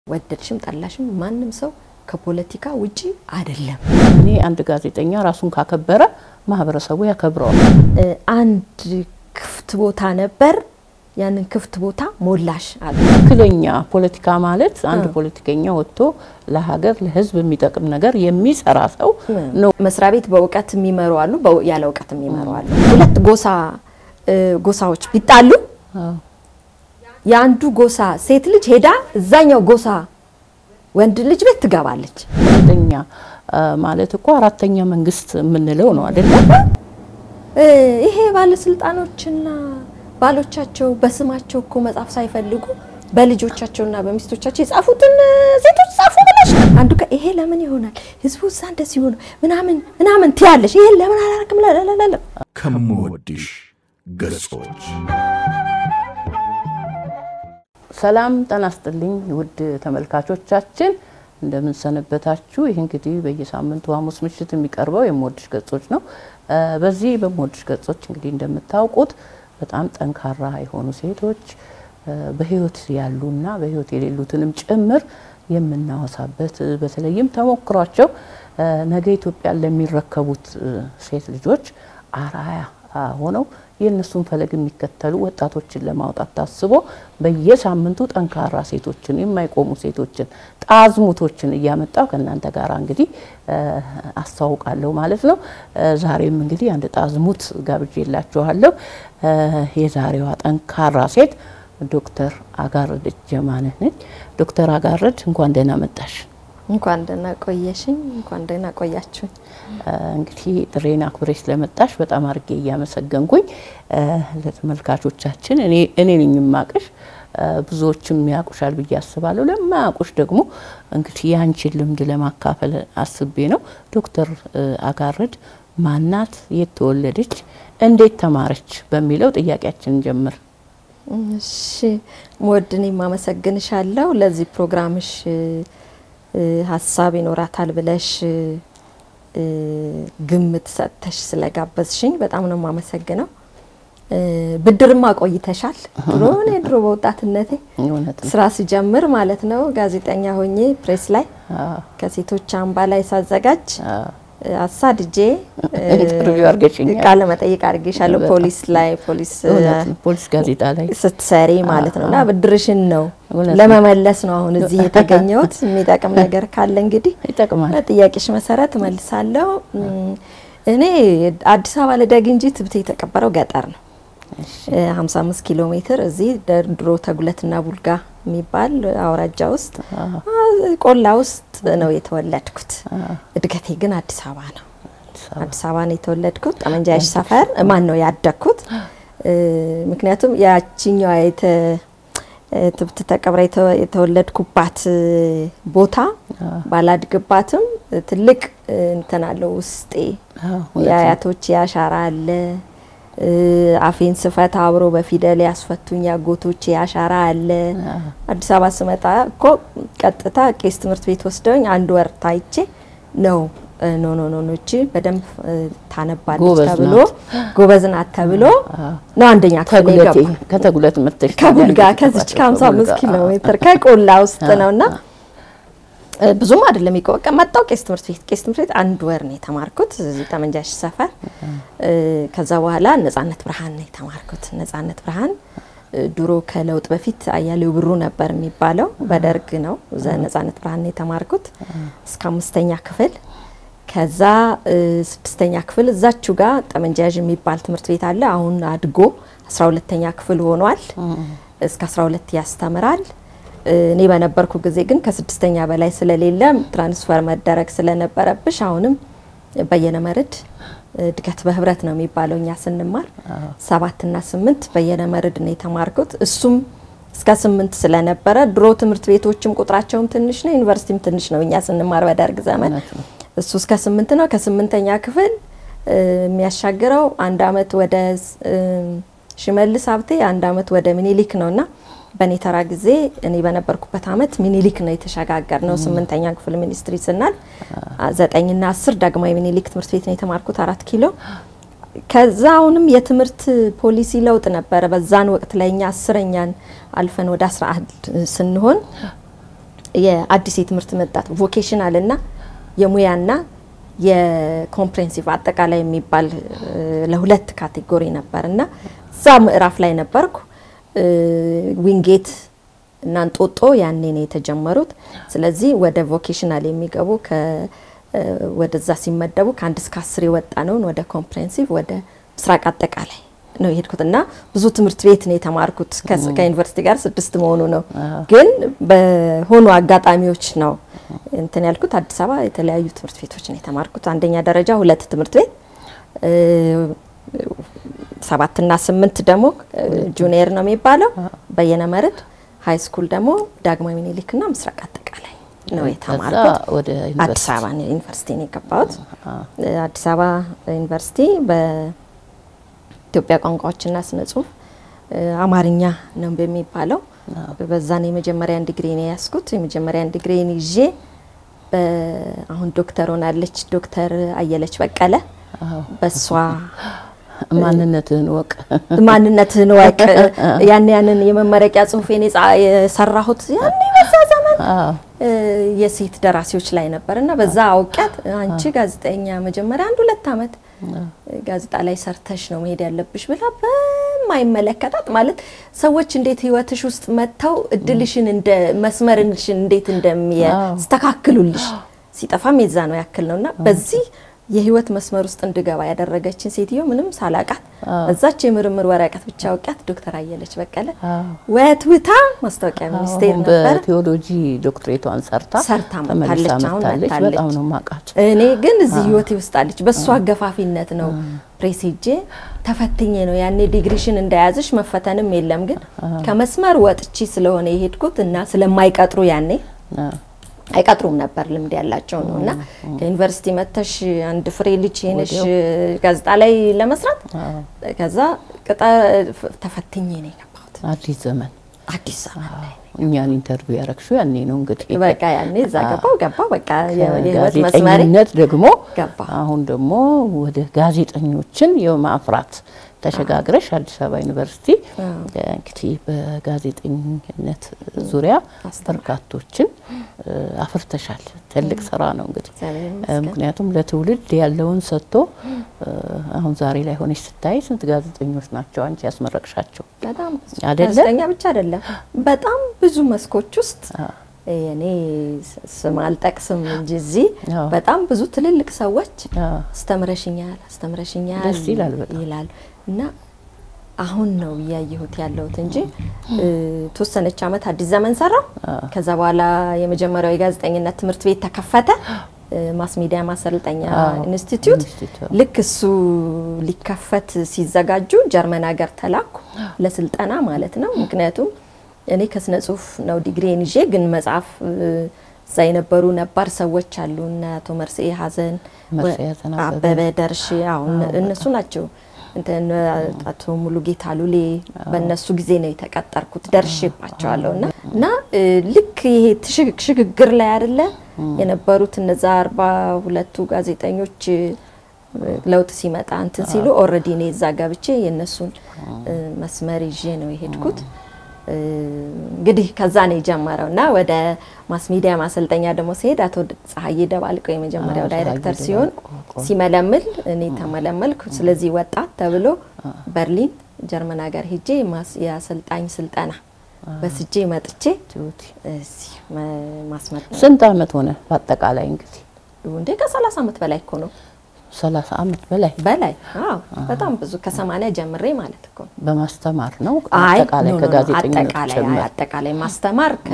ወደድሽም ጠላሽም ማንም ሰው ከፖለቲካ ውጪ አይደለም። እኔ አንድ ጋዜጠኛ ራሱን ካከበረ ማህበረሰቡ ያከብረዋል። አንድ ክፍት ቦታ ነበር፣ ያንን ክፍት ቦታ ሞላሽ አሉ። ትክክለኛ ፖለቲካ ማለት አንድ ፖለቲከኛ ወጥቶ ለሀገር ለሕዝብ የሚጠቅም ነገር የሚሰራ ሰው ነው። መስሪያ ቤት በእውቀት የሚመሩ አሉ፣ በው- ያለ እውቀት የሚመሩ አሉ። ሁለት ጎሳ ጎሳዎች ቢጣሉ የአንዱ ጎሳ ሴት ልጅ ሄዳ እዛኛው ጎሳ ወንድ ልጅ ቤት ትገባለች። ጋዜጠኛ ማለት እኮ አራተኛ መንግስት የምንለው ነው አይደለም? እ ይሄ ባለስልጣኖችና ባሎቻቸው በስማቸው እኮ መጻፍ ሳይፈልጉ በልጆቻቸውና በሚስቶቻቸው የጻፉትን ሴቶች ጻፉ ብለሽ አንዱ ቀን ይሄ ለምን ይሆናል ህዝቡ እዛ እንደዚህ ሆነ ምናምን ምናምን ትያለሽ። ይሄን ለምን አላረግም ላላላላ ከምወድሽ ገጾች ሰላም ጤና ይስጥልኝ ውድ ተመልካቾቻችን እንደምን ሰነበታችሁ? ይህ እንግዲህ በየሳምንቱ ሐሙስ ምሽት የሚቀርበው የምወድሽ ገጾች ነው። እ በዚህ በምወድሽ ገጾች እንግዲህ እንደምታውቁት በጣም ጠንካራ የሆኑ ሴቶች እ በህይወት ያሉና በህይወት የሌሉትንም ጭምር የምናወሳበት እ በተለይም ተሞክሯቸው እ ነገ ኢትዮጵያን ለሚረከቡት እ ሴት ልጆች አርአያ አ ሆነው የእነሱን ፈለግ የሚከተሉ ወጣቶችን ለማውጣት ታስቦ በየሳምንቱ ጠንካራ ሴቶችን የማይቆሙ ሴቶችን ጣዝሙቶችን እያመጣው ከእናንተ ጋር እንግዲህ እ አስተዋውቃለሁ ማለት ነው። እ ዛሬም እንግዲህ አንድ ጣዝሙት ጋብዤላችኋለሁ። እ የዛሬዋ ጠንካራ ሴት ዶክተር አጋረደች ጀማነህ ነች። ዶክተር አጋረድ እንኳን ደህና መጣሽ። እንኳን ደህና ቆየሽኝ፣ እንኳን ደህና ቆያችሁኝ። እንግዲህ ጥሬን አክብረሽ ስለመጣሽ በጣም አድርጌ እያመሰገንኩኝ ለተመልካቾቻችን እኔ እኔ ነኝ የማቅሽ ብዙዎችም ያውቁሻል ብዬ አስባለሁ። ለማያውቁሽ ደግሞ እንግዲህ የአንቺን ልምድ ለማካፈል አስቤ ነው። ዶክተር አጋረድ ማናት? የት ተወለደች? እንዴት ተማረች? በሚለው ጥያቄያችን ጀምር። እሺ ሞድ እኔም አመሰግንሻለሁ ለዚህ ፕሮግራምሽ እ ሀሳብ ይኖራታል ብለሽ እ ግምት ሰጥተሽ ስለጋበዝሽኝ በጣም ነው የማመሰግነው። እ ብድርማ ቆይተሻል። ድሮ እኔ ድሮ በወጣትነቴ እውነት ነው። ስራ ሲጀምር ማለት ነው ጋዜጠኛ ሆኜ ፕሬስ ላይ አዎ፣ ከሴቶች አምባ ላይ ሳዘጋጅ አዎ። አሳድጄ እ ኢንተርቪው አድርገሽኛል። ቃለ መጠይቅ አድርጌሻለሁ። በጣም። ፖሊስ ላይ ፖሊስ እ እውነት ነው። ፖሊስ ጋዜጣ ላይ ስትሰሪ ማለት ነው። እና ብድርሽን ነው እውነት ነው። ለመመለስ ነው አሁን እዚህ የተገኘሁት። የሚጠቅም ነገር ካለ እንግዲህ ይጠቅማል። በጥያቄሽ መሰረት እመልሳለሁ። እም፣ እኔ አዲስ አበባ ልደግ እንጂ ትብቴ የተቀበረው ገጠር ነው። እ 55 ኪሎ ሜትር እዚህ ድሮ ተጉለትና ቡልጋ የሚባል አውራጃ ውስጥ አ፣ ቆላ ውስጥ ነው የተወለድኩት። እድገቴ ግን አዲስ አበባ ነው። አዲስ አበባ ነው የተወለድኩት። ጠመንጃሽ ሰፈር ማን ነው ያደግኩት። እ፣ ምክንያቱም ያቺኛዋ የተ ትብት ተቀብራ የተ- የተወለድኩባት እ፣ ቦታ ባላድግባትም ትልቅ እ፣ እንትን አለው ውስጤ አዎ፣ እውነት ነው። የአያቶች አሻራ አለ። እ፣ አፌን ስፈታ አብሮ በፊደል ያስፈቱኝ አጎቶቼ አሻራ አለ። አዲስ አበባ ስመጣ እኮ ቀጥታ ቄስ ትምህርት ቤት ወስደውኝ አንድ ወር ታይቼ ነው እ፣ ኖ ኖ ኖ ኖ እቺ በደንብ እ፣ ታነባለች ጎበዝ ተብሎ ናት። ጎበዝ ናት ተብሎ ነው አንደኛ ክፍል ተጉለቴ የገባ ከተጉለት መጥተሽ ከቡልጋ ከዚች ከ55 ኪሎ ሜትር ከቆላ ውስጥ ነውና እ፣ ብዙም አይደለም ይቆቀ መጣው ቄስ ትምህርት ቤት ቄስ ትምህርት ቤት አንድ ወር ነው የተማርኩት እዚህ ጠመንጃሽ ሰፈር። እ፣ ከዛ በኋላ ነጻነት ብርሃን ነው የተማርኩት። ነጻነት ብርሃን እ፣ ድሮ ከለውጥ በፊት አያሌው ብሩ ነበር የሚባለው በደርግ ነው። እዛ ነጻነት ብርሃን ነው የተማርኩት እስከ አምስተኛ ክፍል። ከዛ እ፣ ስድስተኛ ክፍል እዛችሁ ጋር ጠመንጃያዥ የሚባል ትምህርት ቤት አለ። አሁን አድጎ አስራ ሁለተኛ ክፍል ሆኗል። እስከ 12 ያስተምራል። እ፣ እኔ በነበርኩ ጊዜ ግን ከስድስተኛ በላይ ስለሌለ ትራንስፈር መደረግ ስለነበረብሽ አሁንም በየነ መርድ እድገት በህብረት ነው የሚባለው እኛ ስንማር ሰባትና ስምንት በየነ መርድ ነው የተማርኩት። እሱም እስከ ስምንት ስለነበረ ድሮ ትምህርት ቤቶችም ቁጥራቸውም ትንሽ ነው፣ ዩኒቨርሲቲም ትንሽ ነው እኛ ስንማር በደርግ ዘመን እውነት ነው። እሱ እስከ ስምንት ነው። ከስምንተኛ ክፍል እ፣ የሚያሻግረው አንድ አመት ወደ እ፣ ሽመልስ ሀብቴ አንድ አመት ወደ ሚኒሊክ ነውና በእኔ ተራ ጊዜ እኔ በነበርኩበት አመት ሚኒሊክ ነው የተሸጋገር ነው። ስምንተኛ ክፍል ሚኒስትሪ ስናል ዘጠኝና አስር ዳግማዊ ሚኒሊክ ትምህርት ቤት ነው የተማርኩት አራት ኪሎ። ከዛ አሁንም የትምህርት ፖሊሲ ለውጥ ነበረ። በዛን ወቅት ላይ እኛ አስረኛን አልፈን ወደ አስራ አንድ ስንሆን የአዲስ የትምህርት መጣት ቮኬሽናል እና የሙያና የኮምፕሬንሲቭ አጠቃላይ የሚባል እ፣ ለሁለት ካቴጎሪ ነበር እና እዛ ምዕራፍ ላይ ነበርኩ። እ፣ ዊንጌት እና እንጦጦ ያኔ ነው የተጀመሩት። ስለዚህ ወደ ቮኬሽናል የሚገቡ ከ እ፣ ወደዛ ሲመደቡ ከአንድ እስከ አስር የወጣ ነውን ወደ ኮምፕሬንሲቭ ወደ ምስራቅ አጠቃላይ ነው የሄድኩት እና ብዙ ትምህርት ቤት ነው የተማርኩት። ከ- ከዩኒቨርሲቲ ጋር ስድስት መሆኑ ነው። ግን በሆኑ አጋጣሚዎች ነው እንትን ያልኩት። አዲስ አበባ የተለያዩ ትምህርት ቤቶች ነው የተማርኩት። አንደኛ ደረጃ ሁለት ትምህርት ቤት እ፣ ሰባትና ስምንት ደግሞ እ፣ ጁኒየር ነው የሚባለው በየነ መርድ፣ ሀይ ስኩል ደግሞ ዳግማዊ ምኒልክና ምስራቅ አጠቃላይ ነው የተማርኩት። ከዛ ወደ አዲስ ዩኒቨርሲቲ አበባ ነው ዩኒቨርሲቲ ነው የገባሁት። አዲስ አበባ ዩኒቨርሲቲ በኢትዮጵያ ቋንቋዎችና ስነ ጽሁፍ እ፣ አማርኛ ነው በሚባለው በዛ ነው የመጀመሪያን ዲግሪን የያዝኩት። የመጀመሪያን ዲግሪን ይዤ በ- አሁን ዶክተር ሆናለች ዶክተር አየለች በቀለ አዎ። በሷ ማንነትህን ወቅ ማንነትህን ወቅ ያን ያንን የመመረቂያ ጽሁፌን የጻ- የሰራሁት ያኔ በዛ ዘመን አዎ እ፣ የሴት ደራሲዎች ላይ ነበር እና በዛ አውቂያት አንቺ ጋዜጠኛ መጀመሪያ አንድ ሁለት አመት ጋዜጣ ላይ ሰርተሽ ነው መሄድ ያለብሽ ብላ በማይመለከታት ማለት ሰዎች እንዴት ህይወትሽ ውስጥ መጥተው እድልሽን እንደ መስመርሽን እንዴት እንደሚያስተካክሉልሽ ሲጠፋም የዛ ነው ያክል ነው እና በዚህ የህይወት መስመር ውስጥ እንድገባ ያደረገችን ሴትዮ ምንም ሳላቃት እዛች የምርምር ወረቀት ብቻ አውቂያት ዶክተር አየለች በቀለ ወትውታ ማስታወቂያ ሚኒስቴር አሁን ነበር በቴዎሎጂ ዶክትሬቷን ሰርታ ሰርታ ተመልሳ መጥታለች። አሁን መጥታለች። መጥታለች። በጣም ነው ማቃት። እኔ ግን እዚህ ህይወቴ ውስጥ አለች። በእሷ አገፋፊነት ነው ፕሬስ ሄጄ ተፈትኜ ነው ያኔ ዲግሪሽን እንደያዝሽ መፈተንም የለም ግን ከመስመር ወጥቼ ስለሆነ የሄድኩት እና ስለማይቀጥሩ ያኔ አይቀጥሩም ነበር ልምድ ያላቸው ነው እና ከዩኒቨርሲቲ መተሽ አንድ ፍሬ ልጅ ሄነሽ ጋዜጣ ላይ ለመስራት ከዛ ቅጣ ተፈትኜ ነው የገባሁት አዲስ ዘመን አዲስ ዘመን ላይ እኛን ኢንተርቪው ያረግሽው ያኔ ነው እንግዲህ በቃ ያኔ እዛ ገባው ገባው በቃ የህይወት መስመሬ ጋዜጠኝነት ደግሞ ገባ። አሁን ደግሞ ወደ ጋዜጠኞችን የማፍራት ተሸጋግረሽ አዲስ አበባ ዩኒቨርሲቲ እንግዲህ በጋዜጠኝነት ዙሪያ በርካቶችን እ፣ አፍርተሻል። ትልቅ ስራ ነው እንግዲህ እግዚአብሔር እ፣ ይመስገን። ምክንያቱም ለትውልድ ያለውን ሰጥቶ እ፣ አሁን ዛሬ ላይ ሆነሽ ስታይ ስንት ጋዜጠኞች ናቸው አንቺ ያስመረቅሻቸው? በጣም ብዙ አይደለ? ጋዜጠኛ ብቻ አይደለም፣ በጣም ብዙ መስኮች ውስጥ እኔ ስ- ስም አልጠቅስም እንጂ እዚህ አዎ። በጣም ብዙ ትልልቅ ሰዎች አዎ። አስተምረሽኛል አስተምረሽኛል ደስ ይላል በጣም። ይላሉ እና አሁን ነው እያየሁት ያለሁት እንጂ እ፣ ተወሰነች አመት አዲስ ዘመን ሰራው። ከዛ በኋላ የመጀመሪያው የጋዜጠኝነት ትምህርት ቤት ተከፈተ፣ እ፣ ማስ ሚዲያ ማሰልጠኛ አዎ፣ ኢንስቲትዩት። ኢንስቲትዩት። ልክ እሱ ሊከፈት ሲዘጋጁ ጀርመን ሀገር ተላኩ ለስልጠና ማለት ነው። ምክንያቱም እኔ ከስነ ጽሁፍ ነው ዲግሪን ይዤ ግን መጽሐፍ እ፣ እዛ የነበሩ ነባር ሰዎች አሉ እነ አቶ መርስኤ ሀዘን መርስዔ ሀዘን አበበ። አበበ ደርሼ አሁን እነሱ ናቸው እንትን አቶ ሙሉጌታ ሉሌ በእነሱ ጊዜ ነው የተቀጠርኩት ደርሼባቸዋለሁ እና እና እ፣ ልክ ይሄ ትሽግ- ሽግግር ላይ አይደለ የነበሩት እነዛ አርባ ሁለቱ ጋዜጠኞች እ፣ ለውጥ ሲመጣ እንትን ሲሉ ኦልሬዲ እኔ እዛ ገብቼ የእነሱን እ፣ መስመር ይዤ ነው የሄድኩት። እ፣ እንግዲህ ከዛ ነው የጀመረው እና ወደ ማስ ሚዲያ ማሰልጠኛ ደግሞ ሲሄድ አቶ ፀሐዬ ደባልቀው የመጀመሪያው አዎ፣ ዳይሬክተር ፀሐዬ ሲሆን ደባልቆ። ሲመለምል እኔ ተመለመልኩ። ስለዚህ ወጣት ተብሎ በርሊን ጀርመን ሀገር ሄጄ ማስ- የአሰልጣኝ ስልጠና በስጄ መጥቼ ቲዩቲ እዚህ መ- ማስመጥ ስንት አመት ሆነ በአጠቃላይ እንግዲህ? እንዴ ከሰላሳ ዓመት በላይ እኮ ነው ሰላሳ አመት በላይ በላይ አዎ በጣም ብዙ ከሰማንያ ጀምሬ ማለት እኮ ነው። በማስተማር ነው። አይ አጠቃላይ ኖ፣ ኖ፣ ኖ፣ ከጋዜጠኝነት አጠቃላይ ጭምር አጠቃላይ ማስተማር ከ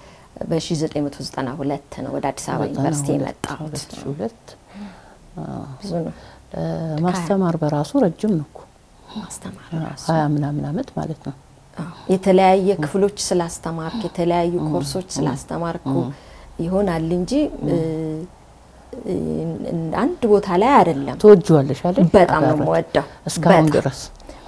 በ1992 ነው ወደ አዲስ አበባ ዩኒቨርሲቲ የመጣሁት። 2002 ብዙ ነው ማስተማር በራሱ ረጅም ነው እኮ ማስተማር ራሱ። ሀያ ምናምን አመት ማለት ነው። አዎ፣ የተለያየ ክፍሎች ስላስተማርክ የተለያዩ ኮርሶች ስላስተማርኩ ይሆናል እንጂ እ፣ እ፣ አንድ ቦታ ላይ አይደለም። ትወጂዋለሽ አይደል? በጣም ነው አጋራች። የምወደው። እስካሁን በጣም። ድረስ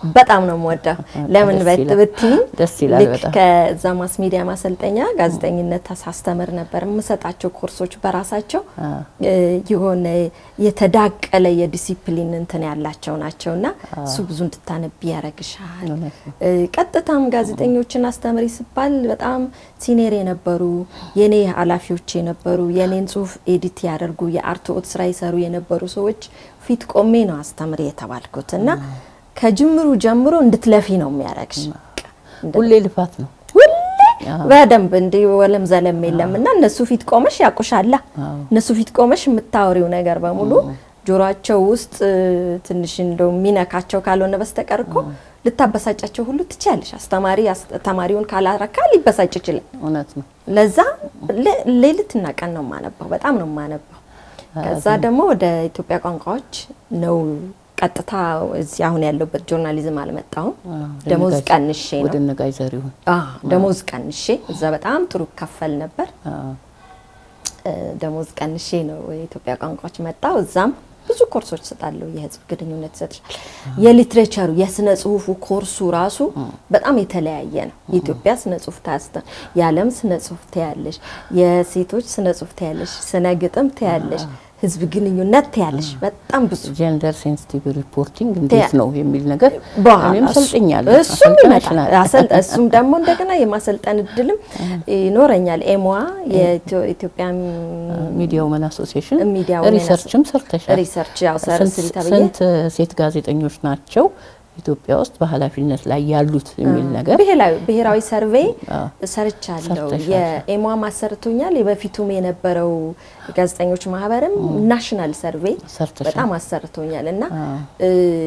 በጣም ነው የምወደው። ለምን ደስ በት ይላል። ብትይኝ ደስ ይላል ልክ በጣም። ከዛ ማስ ሚዲያ ማሰልጠኛ ጋዜጠኝነት ሳስተምር ነበር። የምሰጣቸው ኮርሶች በራሳቸው እ፣ የሆነ የተዳቀለ የዲሲፕሊን እንትን ያላቸው ናቸው እና እሱ ብዙ እንድታነቢ ያደርግሻል። እውነት ነው። እ፣ ቀጥታም ጋዜጠኞችን አስተምሪ ሲባል በጣም ሲኒየር የነበሩ የኔ ኃላፊዎች የነበሩ የኔን ጽሁፍ ኤዲት ያደርጉ የአርትኦት ስራ ይሰሩ የነበሩ ሰዎች ፊት ቆሜ ነው አስተምሪ የተባልኩት እና ከጅምሩ ጀምሮ እንድትለፊ ነው የሚያደርግሽ። ሁሌ ልፋት ነው። ሁሌ በደንብ እንዲህ ወለም ዘለም የለም እና እነሱ ፊት ቆመሽ ያቁሻላ። እነሱ ፊት ቆመሽ የምታወሪው ነገር በሙሉ ጆሮአቸው ውስጥ እ፣ ትንሽ እንደው የሚነካቸው ካልሆነ በስተቀር እኮ ልታበሳጫቸው ሁሉ ትችያለሽ። አስተማሪ አስ- ተማሪውን ካላረካ ሊበሳጭ ይችላል። እውነት ነው። ለዛ ሌ- ሌሊትና ቀን ነው የማነባው፣ በጣም ነው የማነባው። ከዛ ደግሞ ወደ ኢትዮጵያ ቋንቋዎች ነው ቀጥታ እዚህ አሁን ያለሁበት ጆርናሊዝም አልመጣሁም። ደሞዝ ነጋሽ- ቀንሼ ወደ ነው ነጋሽ ዘሪሁን አዎ፣ ደሞዝ ቀንሼ እዛ በጣም ጥሩ ከፈል ነበር። አዎ። እ፣ ደሞዝ ቀንሼ ነው የኢትዮጵያ ቋንቋዎች መጣው። እዛም ብዙ ኮርሶች እሰጣለሁ። የህዝብ ግንኙነት ይሰጥሻል። የሊትሬቸሩ የስነ ጽሁፉ ኮርሱ ራሱ በጣም የተለያየ ነው። የኢትዮጵያ ስነ ጽሁፍ ታስተ የዓለም ስነ ጽሁፍ ታያለሽ፣ የሴቶች ስነ ጽሁፍ ታያለሽ፣ ስነ ግጥም ታያለሽ፣ ህዝብ ግንኙነት ታያለሽ። በጣም ብዙ ጀንደር ሴንሲቲቭ ሪፖርቲንግ እንዴት ነው የሚል ነገር በኋላ እኔም እሱ- ሰልጥኛለሁ። እሱም ይመጣል። አሰልጥነሽናል። አሰልጥ- እሱም ደግሞ እንደገና የማሰልጠን እድልም ይኖረኛል። ኤምዋ የኢትዮጵያ ሚዲያ ውመን አሶሲዬሽን ሚዲያ ውመን ሪሰርችም ሰርተሻል። ሪሰርች ያው ሰር ስንት- ስሪ ተብዬ ስንት ሴት ጋዜጠኞች ናቸው ኢትዮጵያ ውስጥ በኃላፊነት ላይ ያሉት የሚል ነገር ብሔራዊ ብሔራዊ ሰርቬይ አዎ። ሰርቻለሁ። ሰርተሻል። የኤሟ አሰርቶኛል። የበፊቱም የነበረው ጋዜጠኞች ማህበርም ናሽናል ሰርቬይ ሰርተሻል። በጣም አሰርቶኛል እና እ፣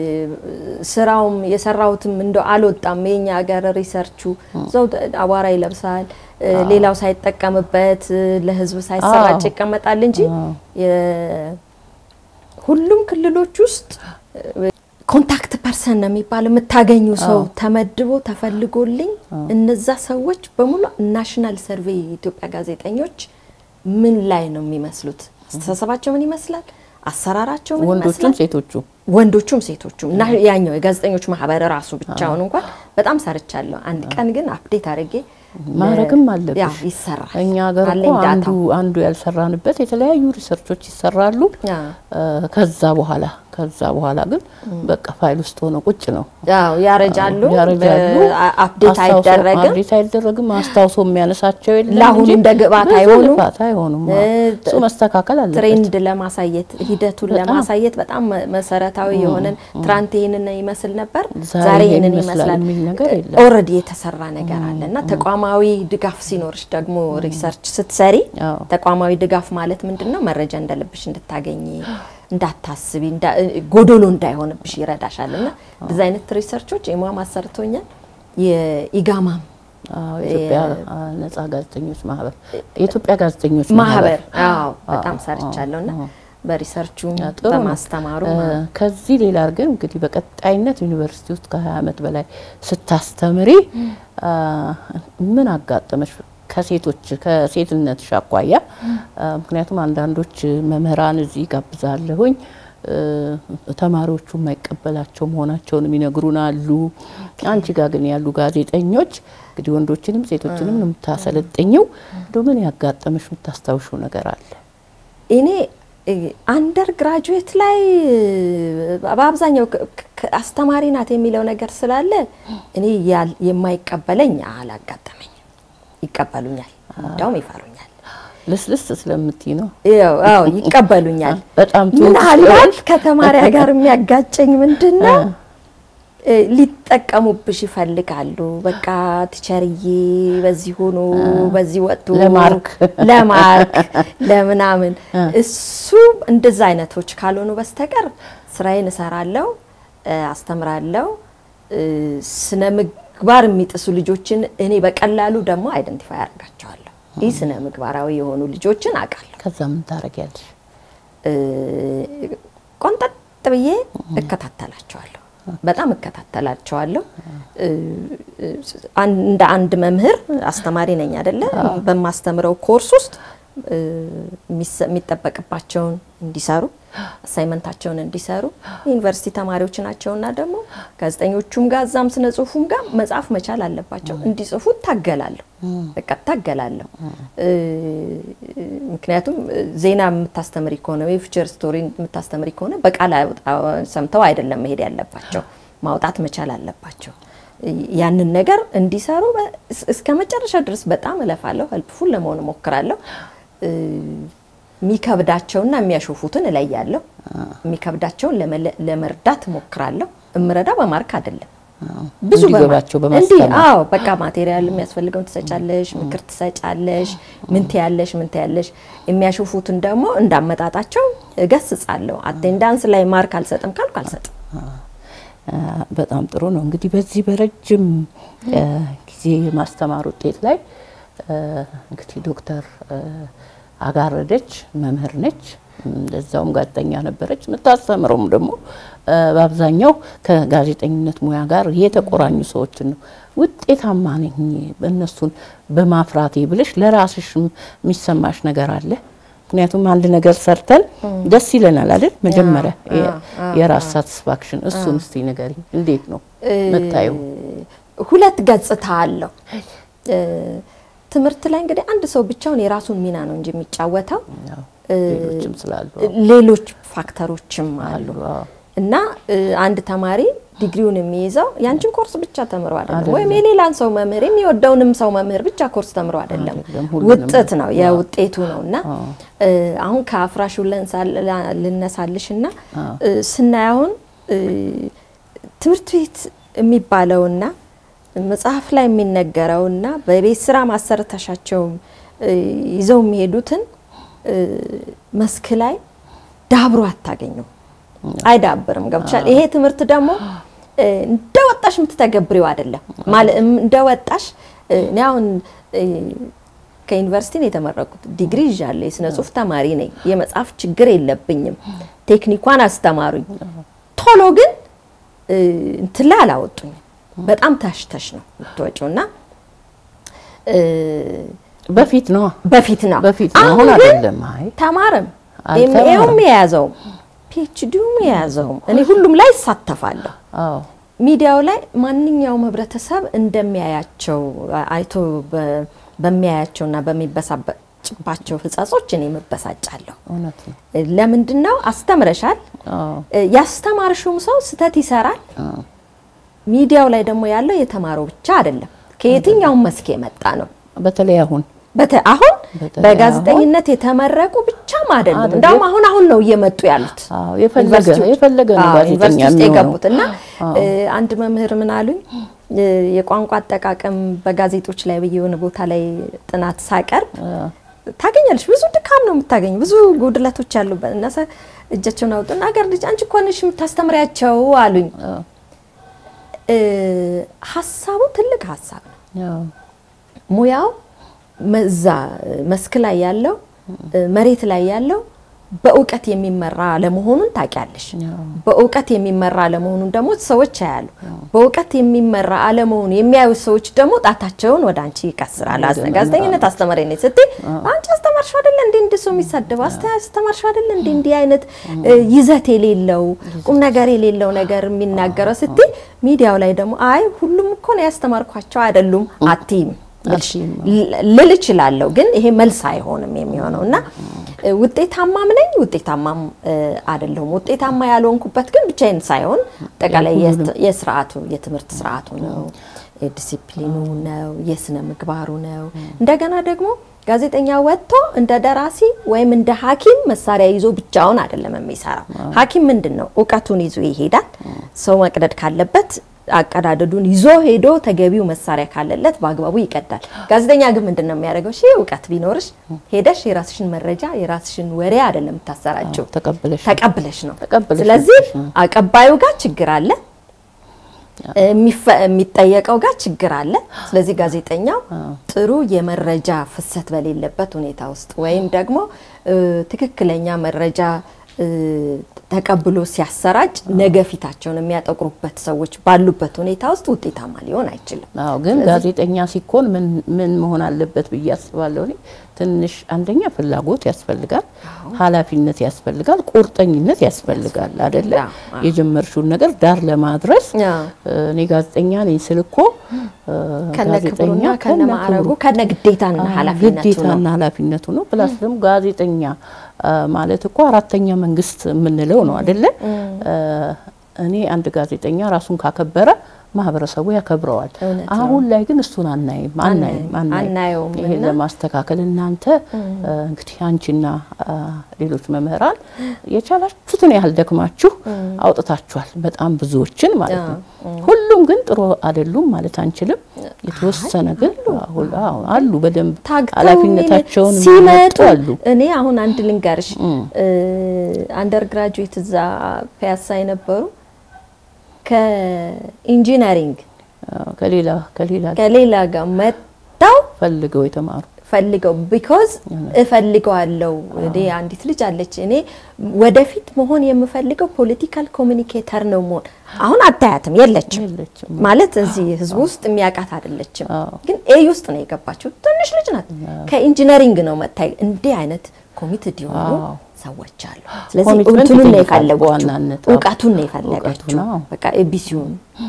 ስራውም የሰራሁትም እንደ አልወጣም። የኛ ሀገር ሪሰርቹ እዛው አቧራ ይለብሳል። እ፣ ሌላው ሳይጠቀምበት እ፣ ለህዝብ ሳይሰራጭ አዎ። ይቀመጣል እንጂ የ- ሁሉም ክልሎች ውስጥ እ፣ ኮንታክት ፐርሰን ነው የሚባለው የምታገኙ ሰው ተመድቦ ተፈልጎልኝ እነዛ ሰዎች በሙሉ ናሽናል ሰርቬይ የኢትዮጵያ ጋዜጠኞች ምን ላይ ነው የሚመስሉት? አስተሳሰባቸው ምን ይመስላል? አሰራራቸው ምን ወንዶቹም ይመስላል? ሴቶቹ ወንዶቹም ሴቶቹም እና ያኛው የጋዜጠኞች ማህበር ራሱ ብቻውን እንኳን በጣም ሰርቻለሁ። አንድ ቀን ግን አፕዴት አድርጌ ማድረግም አለብሽ። ያው ይሰራል። እኛ ሀገር እኮ አለኝ አንዱ ዳታው። አንዱ ያልሰራንበት የተለያዩ ሪሰርቾች ይሰራሉ። ያ እ፣ ከዛ በኋላ ከዛ በኋላ ግን በቃ ፋይል ውስጥ ሆነ ቁጭ ነው። ያው ያረጃሉ፣ ያረጃሉ። በ- አፕዴት አስታውሶ- አይደረግም። አፕዴት አይደረግም። አስታውሶ የሚያነሳቸው የለም ለአሁኑ እንጂ እንደ ግብአት ብዙ አይሆኑም። ልፋት አይሆኑም። እ፣ እሱ መስተካከል አለበት። ትሬንድ ለማሳየት ሂደቱን በጣም። ለማሳየት በጣም መሰረታዊ የሆነን ትናንት ይህንን ይመስል ነበር፣ ዛሬ ዛሬ ይሄን ይህንን ይመስላል ይመስላል የሚል ነገር የለም። ኦልሬዲ የተሰራ ነገር አለ እና ተቋማዊ ድጋፍ ሲኖርሽ ደግሞ ሪሰርች ስትሰሪ አዎ። ተቋማዊ ድጋፍ ማለት ምንድን ነው? መረጃ እንደልብሽ እንድታገኝ እንዳታስቢ፣ እንዳ- ጎዶሎ እንዳይሆንብሽ ይረዳሻል። እና እንደዚህ አይነት ሪሰርቾች ኤሟም አሰርቶኛል። የኢጋማም አዎ፣ የኢትዮጵያ አ፣ ነጻ ጋዜጠኞች ማህበር የኢትዮጵያ ጋዜጠኞች ማህበር ማህበር አዎ በጣም ሰርቻለሁ እና በሪሰርቹም ያ ጥሩ ነው። በማስተማሩ እ፣ ከዚህ ሌላ ግን እንግዲህ በቀጣይነት ዩኒቨርሲቲ ውስጥ ከ20 ዓመት በላይ ስታስተምሪ አ፣ ምን አጋጠመሽ? ከሴቶች ከሴትነትሽ አኳያ አ፣ ምክንያቱም አንዳንዶች መምህራን እዚህ ጋብዛለሁኝ እ፣ ተማሪዎቹ የማይቀበላቸው መሆናቸውን ይነግሩን አሉ። አንቺ ጋር ግን ያሉ ጋዜጠኞች እንግዲህ ወንዶችንም ሴቶችንም ነው የምታሰለጥኝው። እንደው ምን ያጋጠመሽ የምታስታውሽው ነገር አለ? እኔ አንደር ግራጁዌት ላይ በአብዛኛው ክ- ክ- አስተማሪ ናት የሚለው ነገር ስላለ እኔ ያል- የማይቀበለኝ አላጋጠመኝም። ይቀበሉኛል፣ እንዲያውም ይፈሩኛል። ልስልስ ስለምትይ ነው። ያው አዎ ይቀበሉኛል። በጣም ጥሩ ምናልባት ከተማሪያ ጋር የሚያጋጨኝ ምንድን ነው? እ፣ ሊጠቀሙብሽ ይፈልጋሉ። በቃ ቲቸርዬ በዚህ ሆኖ በዚህ ወጡ ለማርክ ለማርክ ለምናምን እሱ እንደዛ አይነቶች ካልሆኑ በስተቀር ስራዬን እሰራለሁ፣ እ፣ አስተምራለሁ። እ፣ ስነ ምግባር የሚጥሱ ልጆችን እኔ በቀላሉ ደግሞ አይደንቲፋይ አደርጋቸዋለሁ። ይህ ስነ ምግባራዊ የሆኑ ልጆችን አውቃለሁ። ከዛ ምን ታረጊያለሽ? እ፣ ቆንጠጥ ብዬ እከታተላቸዋለሁ። በጣም እከታተላቸዋለሁ። እ፣ እ፣ አን- እንደ አንድ መምህር አስተማሪ ነኝ አይደለ? በማስተምረው ኮርስ ውስጥ እ፣ የሚሰ- የሚጠበቅባቸውን እንዲሰሩ አሳይመንታቸውን እንዲሰሩ ዩኒቨርሲቲ ተማሪዎች ናቸውና ደግሞ ጋዜጠኞቹም ጋር እዛም ስነ ጽሁፉም ጋር መጻፍ መቻል አለባቸው። እንዲጽፉ እታገላለሁ፣ በቃ እታገላለሁ። ምክንያቱም ዜና የምታስተምሪ ከሆነ ወይ ፊቸር ስቶሪ የምታስተምሪ ከሆነ በቃል ሰምተው አይደለም መሄድ ያለባቸው፣ ማውጣት መቻል አለባቸው። ያንን ነገር እንዲሰሩ እስከ መጨረሻ ድረስ በጣም እለፋለሁ፣ ሄልፕፉል ለመሆን እሞክራለሁ። የሚከብዳቸውና የሚያሾፉትን እለያለሁ። የሚከብዳቸውን ለመርዳት እሞክራለሁ። እምረዳ በማርክ አይደለም ብዙ እንዲገባቸው እንዲህ በማስተማር አዎ፣ በቃ ማቴሪያል የሚያስፈልገውን ትሰጫለሽ፣ ምክር ትሰጫለሽ፣ ምን ትያለሽ፣ ምን ትያለሽ። የሚያሾፉትን ደግሞ እንዳመጣጣቸው እገስጻለሁ። አቴንዳንስ ላይ ማርክ አልሰጥም ካልኩ አልሰጥም። በጣም ጥሩ ነው። እንግዲህ በዚህ በረጅም ጊዜ የማስተማር ውጤት ላይ እንግዲህ ዶክተር አጋረደች መምህር ነች፣ እንደዛውም ጋዜጠኛ ነበረች። የምታስተምረውም ደግሞ በአብዛኛው ከጋዜጠኝነት ሙያ ጋር የተቆራኙ ሰዎችን ነው። ውጤታማ ነኝ እነሱን በማፍራቴ ብለሽ ለራስሽ የሚሰማሽ ነገር አለ? ምክንያቱም አንድ ነገር ሰርተን ደስ ይለናል አይደል? መጀመሪያ የራስ ሳቲስፋክሽን፣ እሱን እስቲ ንገሪኝ፣ እንዴት ነው መታየው? ሁለት ገጽታ አለው። ትምህርት ላይ እንግዲህ አንድ ሰው ብቻውን የራሱን ሚና ነው እንጂ የሚጫወተው ሌሎችም ስላሉ ሌሎች ፋክተሮችም አሉ እና አንድ ተማሪ ዲግሪውን የሚይዘው ያንቺን ኮርስ ብቻ ተምሮ አይደለም፣ ወይም የሌላን ሰው መምህር የሚወደውንም ሰው መምህር ብቻ ኮርስ ተምሮ አይደለም። ውጤት ነው የውጤቱ ነው እና አሁን ከአፍራሹ ልነሳልሽ እና ስናይ አሁን ትምህርት ቤት የሚባለውና መጽሐፍ ላይ የሚነገረውና በቤት ስራ ማሰረታሻቸው ይዘው የሚሄዱትን መስክ ላይ ዳብሮ አታገኙም፣ አይዳብርም። ገብቻል። ይሄ ትምህርት ደግሞ እንደወጣሽ የምትተገብሪው አይደለም። ማለት እንደወጣሽ እኔ አሁን ከዩኒቨርሲቲ ነው የተመረቁት። ዲግሪ ይዣለሁ። የስነ ጽሁፍ ተማሪ ነኝ። የመጽሐፍ ችግር የለብኝም። ቴክኒኳን አስተማሩኝ። ቶሎ ግን እንትን ላይ አላወጡኝም። በጣም ታሽተሽ ነው የምትወጪው እና በፊት ነው በፊት ነው በፊት ነው፣ አሁን አይደለም። አይ ተማረም አልተማረም። ኤምኤውም የያዘውም ፒኤችዲውም የያዘውም እኔ ሁሉም ላይ እሳተፋለሁ። አዎ ሚዲያው ላይ ማንኛውም ህብረተሰብ እንደሚያያቸው አይቶ በ- በሚያያቸውና በሚበሳጭባቸው ህጸጾች እኔ መበሳጫለሁ። እውነት ነው። ለምንድን ነው አስተምረሻል፣ አዎ ያስተማርሽውም ሰው ስህተት ይሰራል። ሚዲያው ላይ ደግሞ ያለው የተማረው ብቻ አይደለም፣ ከየትኛውም መስክ የመጣ ነው። በተለይ አሁን በተ አሁን በተለይ በጋዜጠኝነት የተመረቁ ብቻም አይደለም፣ አይደለም። እንዳውም አሁን አሁን ነው እየመጡ ያሉት አዎ የፈለገ ዩኒቨርሲቲዎች- የፈለገ ነው አዎ፣ ጋዜጠኛ ዩኒቨርሲቲ ውስጥ የሚሆነው። የገቡት እና አዎ። እ፣ አንድ መምህር ምን አሉኝ እ፣ የቋንቋ አጠቃቀም በጋዜጦች ላይ ብዬ የሆነ ቦታ ላይ ጥናት ሳቀርብ ታገኛለሽ። ብዙ ድካም ነው የምታገኝ፣ ብዙ ጉድለቶች ያሉበት እና ሰ- እጃቸውን አውጡና አገር ልጅ አንቺ እኮ ነሽ የምታስተምሪያቸው አሉኝ። እ፣ ሀሳቡ ትልቅ ሀሳብ ነው። አዎ ሙያው መዛ መስክ ላይ ያለው መሬት ላይ ያለው በእውቀት የሚመራ አለመሆኑን ታውቂያለሽ። በእውቀት የሚመራ አለመሆኑን ደግሞ ሰዎች ያያሉ። በእውቀት የሚመራ አለመሆኑ የሚያዩ ሰዎች ደግሞ ጣታቸውን ወደ አንቺ ይቀስራል። አስተ- ጋዜጠኝነት አስተማሪ ነኝ ስትይ አንቺ አስተማርሽው አይደለ እንዴ እንዲህ ሰው የሚሳደበው አስተ- አስተማርሽው አይደለ እንዴ እንዲህ አይነት እ፣ ይዘት የሌለው ቁም ነገር የሌለው ነገር የሚናገረው ስትይ ሚዲያው ላይ ደግሞ አይ ሁሉም እኮ ነው ያስተማርኳቸው አይደሉም አትይም አትይም። ልል እችላለሁ፣ ግን ይሄ መልስ አይሆንም የሚሆነው እና እ፣ ውጤታማም ነኝ ውጤታማም እ፣ አይደለሁም። ውጤታማ ያልሆንኩበት ግን ብቻዬን ሳይሆን አጠቃላይ የስ- የስርዓቱ የትምህርት ስርዓቱ ነው፣ የዲሲፕሊኑ ነው፣ የስነ ምግባሩ ነው። እንደገና ደግሞ ጋዜጠኛ ወጥቶ እንደ ደራሲ ወይም እንደ ሐኪም መሳሪያ ይዞ ብቻውን አይደለም የሚሰራው። ሐኪም ምንድን ነው? እውቀቱን ይዞ ይሄዳል። ሰው መቅደድ ካለበት አቀዳደዱን ይዞ ሄዶ ተገቢው መሳሪያ ካለለት በአግባቡ ይቀዳል። ጋዜጠኛ ግን ምንድን ነው የሚያደርገው? ሺህ እውቀት ቢኖርሽ ሄደሽ የራስሽን መረጃ የራስሽን ወሬ አይደለም የምታሰራጭው፣ ተቀብለሽ ተቀብለሽ ነው። ተቀብለሽ ስለዚህ ነው። አቀባዩ ጋር ችግር አለ፣ የሚፈ- የሚጠየቀው ጋር ችግር አለ። ስለዚህ ጋዜጠኛው ጥሩ የመረጃ ፍሰት በሌለበት ሁኔታ ውስጥ ወይም ደግሞ እ፣ ትክክለኛ መረጃ እ፣ ተቀብሎ ሲያሰራጭ ነገ ፊታቸውን የሚያጠቁሩበት ሰዎች ባሉበት ሁኔታ ውስጥ ውጤታማ ሊሆን አይችልም። አዎ ግን ጋዜጠኛ ሲኮን ምን ምን መሆን አለበት ብዬ አስባለሁ። እኔ ትንሽ አንደኛ ፍላጎት ያስፈልጋል፣ ኃላፊነት ያስፈልጋል፣ ቁርጠኝነት ያስፈልጋል አይደለ? አዎ፣ አዎ። የጀመርሽውን ነገር ዳር ለማድረስ አዎ። እኔ ጋዜጠኛ ነኝ ስል እኮ እ፣ ከነ ክብሩና ጋዜጠኛ ከነ ማዕረጉ ክብሩ ከነ ግዴታና ኃላፊነቱ ነው። ግዴታና ኃላፊነቱ ነው። ፕላስ ደግሞ ጋዜጠኛ አ፣ ማለት እኮ አራተኛ መንግስት የምንለው ነው አይደለ? አ፣ እኔ አንድ ጋዜጠኛ ራሱን ካከበረ ማህበረሰቡ ያከብረዋል። እውነት አሁን ላይ ግን እሱን አናይም አናይም አናይም፣ አናየውም ይሄን እና ለማስተካከል እናንተ አ፣ እንግዲህ አንቺና አ፣ ሌሎች መምህራን የቻላችሁትን ያህል ደክማችሁ አውጥታችኋል። በጣም ብዙዎችን ማለት ነው። ሁሉም ግን ጥሩ አይደሉም ማለት አንችልም። የተወሰነ ግን አሁን አዎ አሉ በደንብ ታግተው ኃላፊነታቸውን ሲመጡ የሚወጡ አሉ። እኔ አሁን አንድ ልንገርሽ አንደር ግራጁዌት እዛ ፒያሳ የነበሩ ከኢንጂነሪንግ አዎ፣ ከሌላ ከሌላ ከሌላ ጋር መጥተው ፈልገው የተማሩ ፈልገው ቢኮዝ እፈልገዋለሁ። እኔ አንዲት ልጅ አለች። እኔ ወደፊት መሆን የምፈልገው ፖለቲካል ኮሚኒኬተር ነው መሆን። አሁን አታያትም፣ የለችም የለችም። ማለት እዚህ ህዝብ ውስጥ የሚያውቃት አይደለችም። አዎ። ግን ኤይ ውስጥ ነው የገባችው። ትንሽ ልጅ ናት። ከኢንጂነሪንግ ነው መታይ። እንዲህ አይነት ኮሚትድ የሆኑ አዎ። ሰዎች አሉ። ስለዚህ ኮሚትመንት እንትኑን ነው ይጠይቃል የፈለጉት፣ በዋናነት። አዎ። እውቀቱን ነው የፈለገችው። እውቀቱን፣ አዎ። በቃ ኤቢሲውን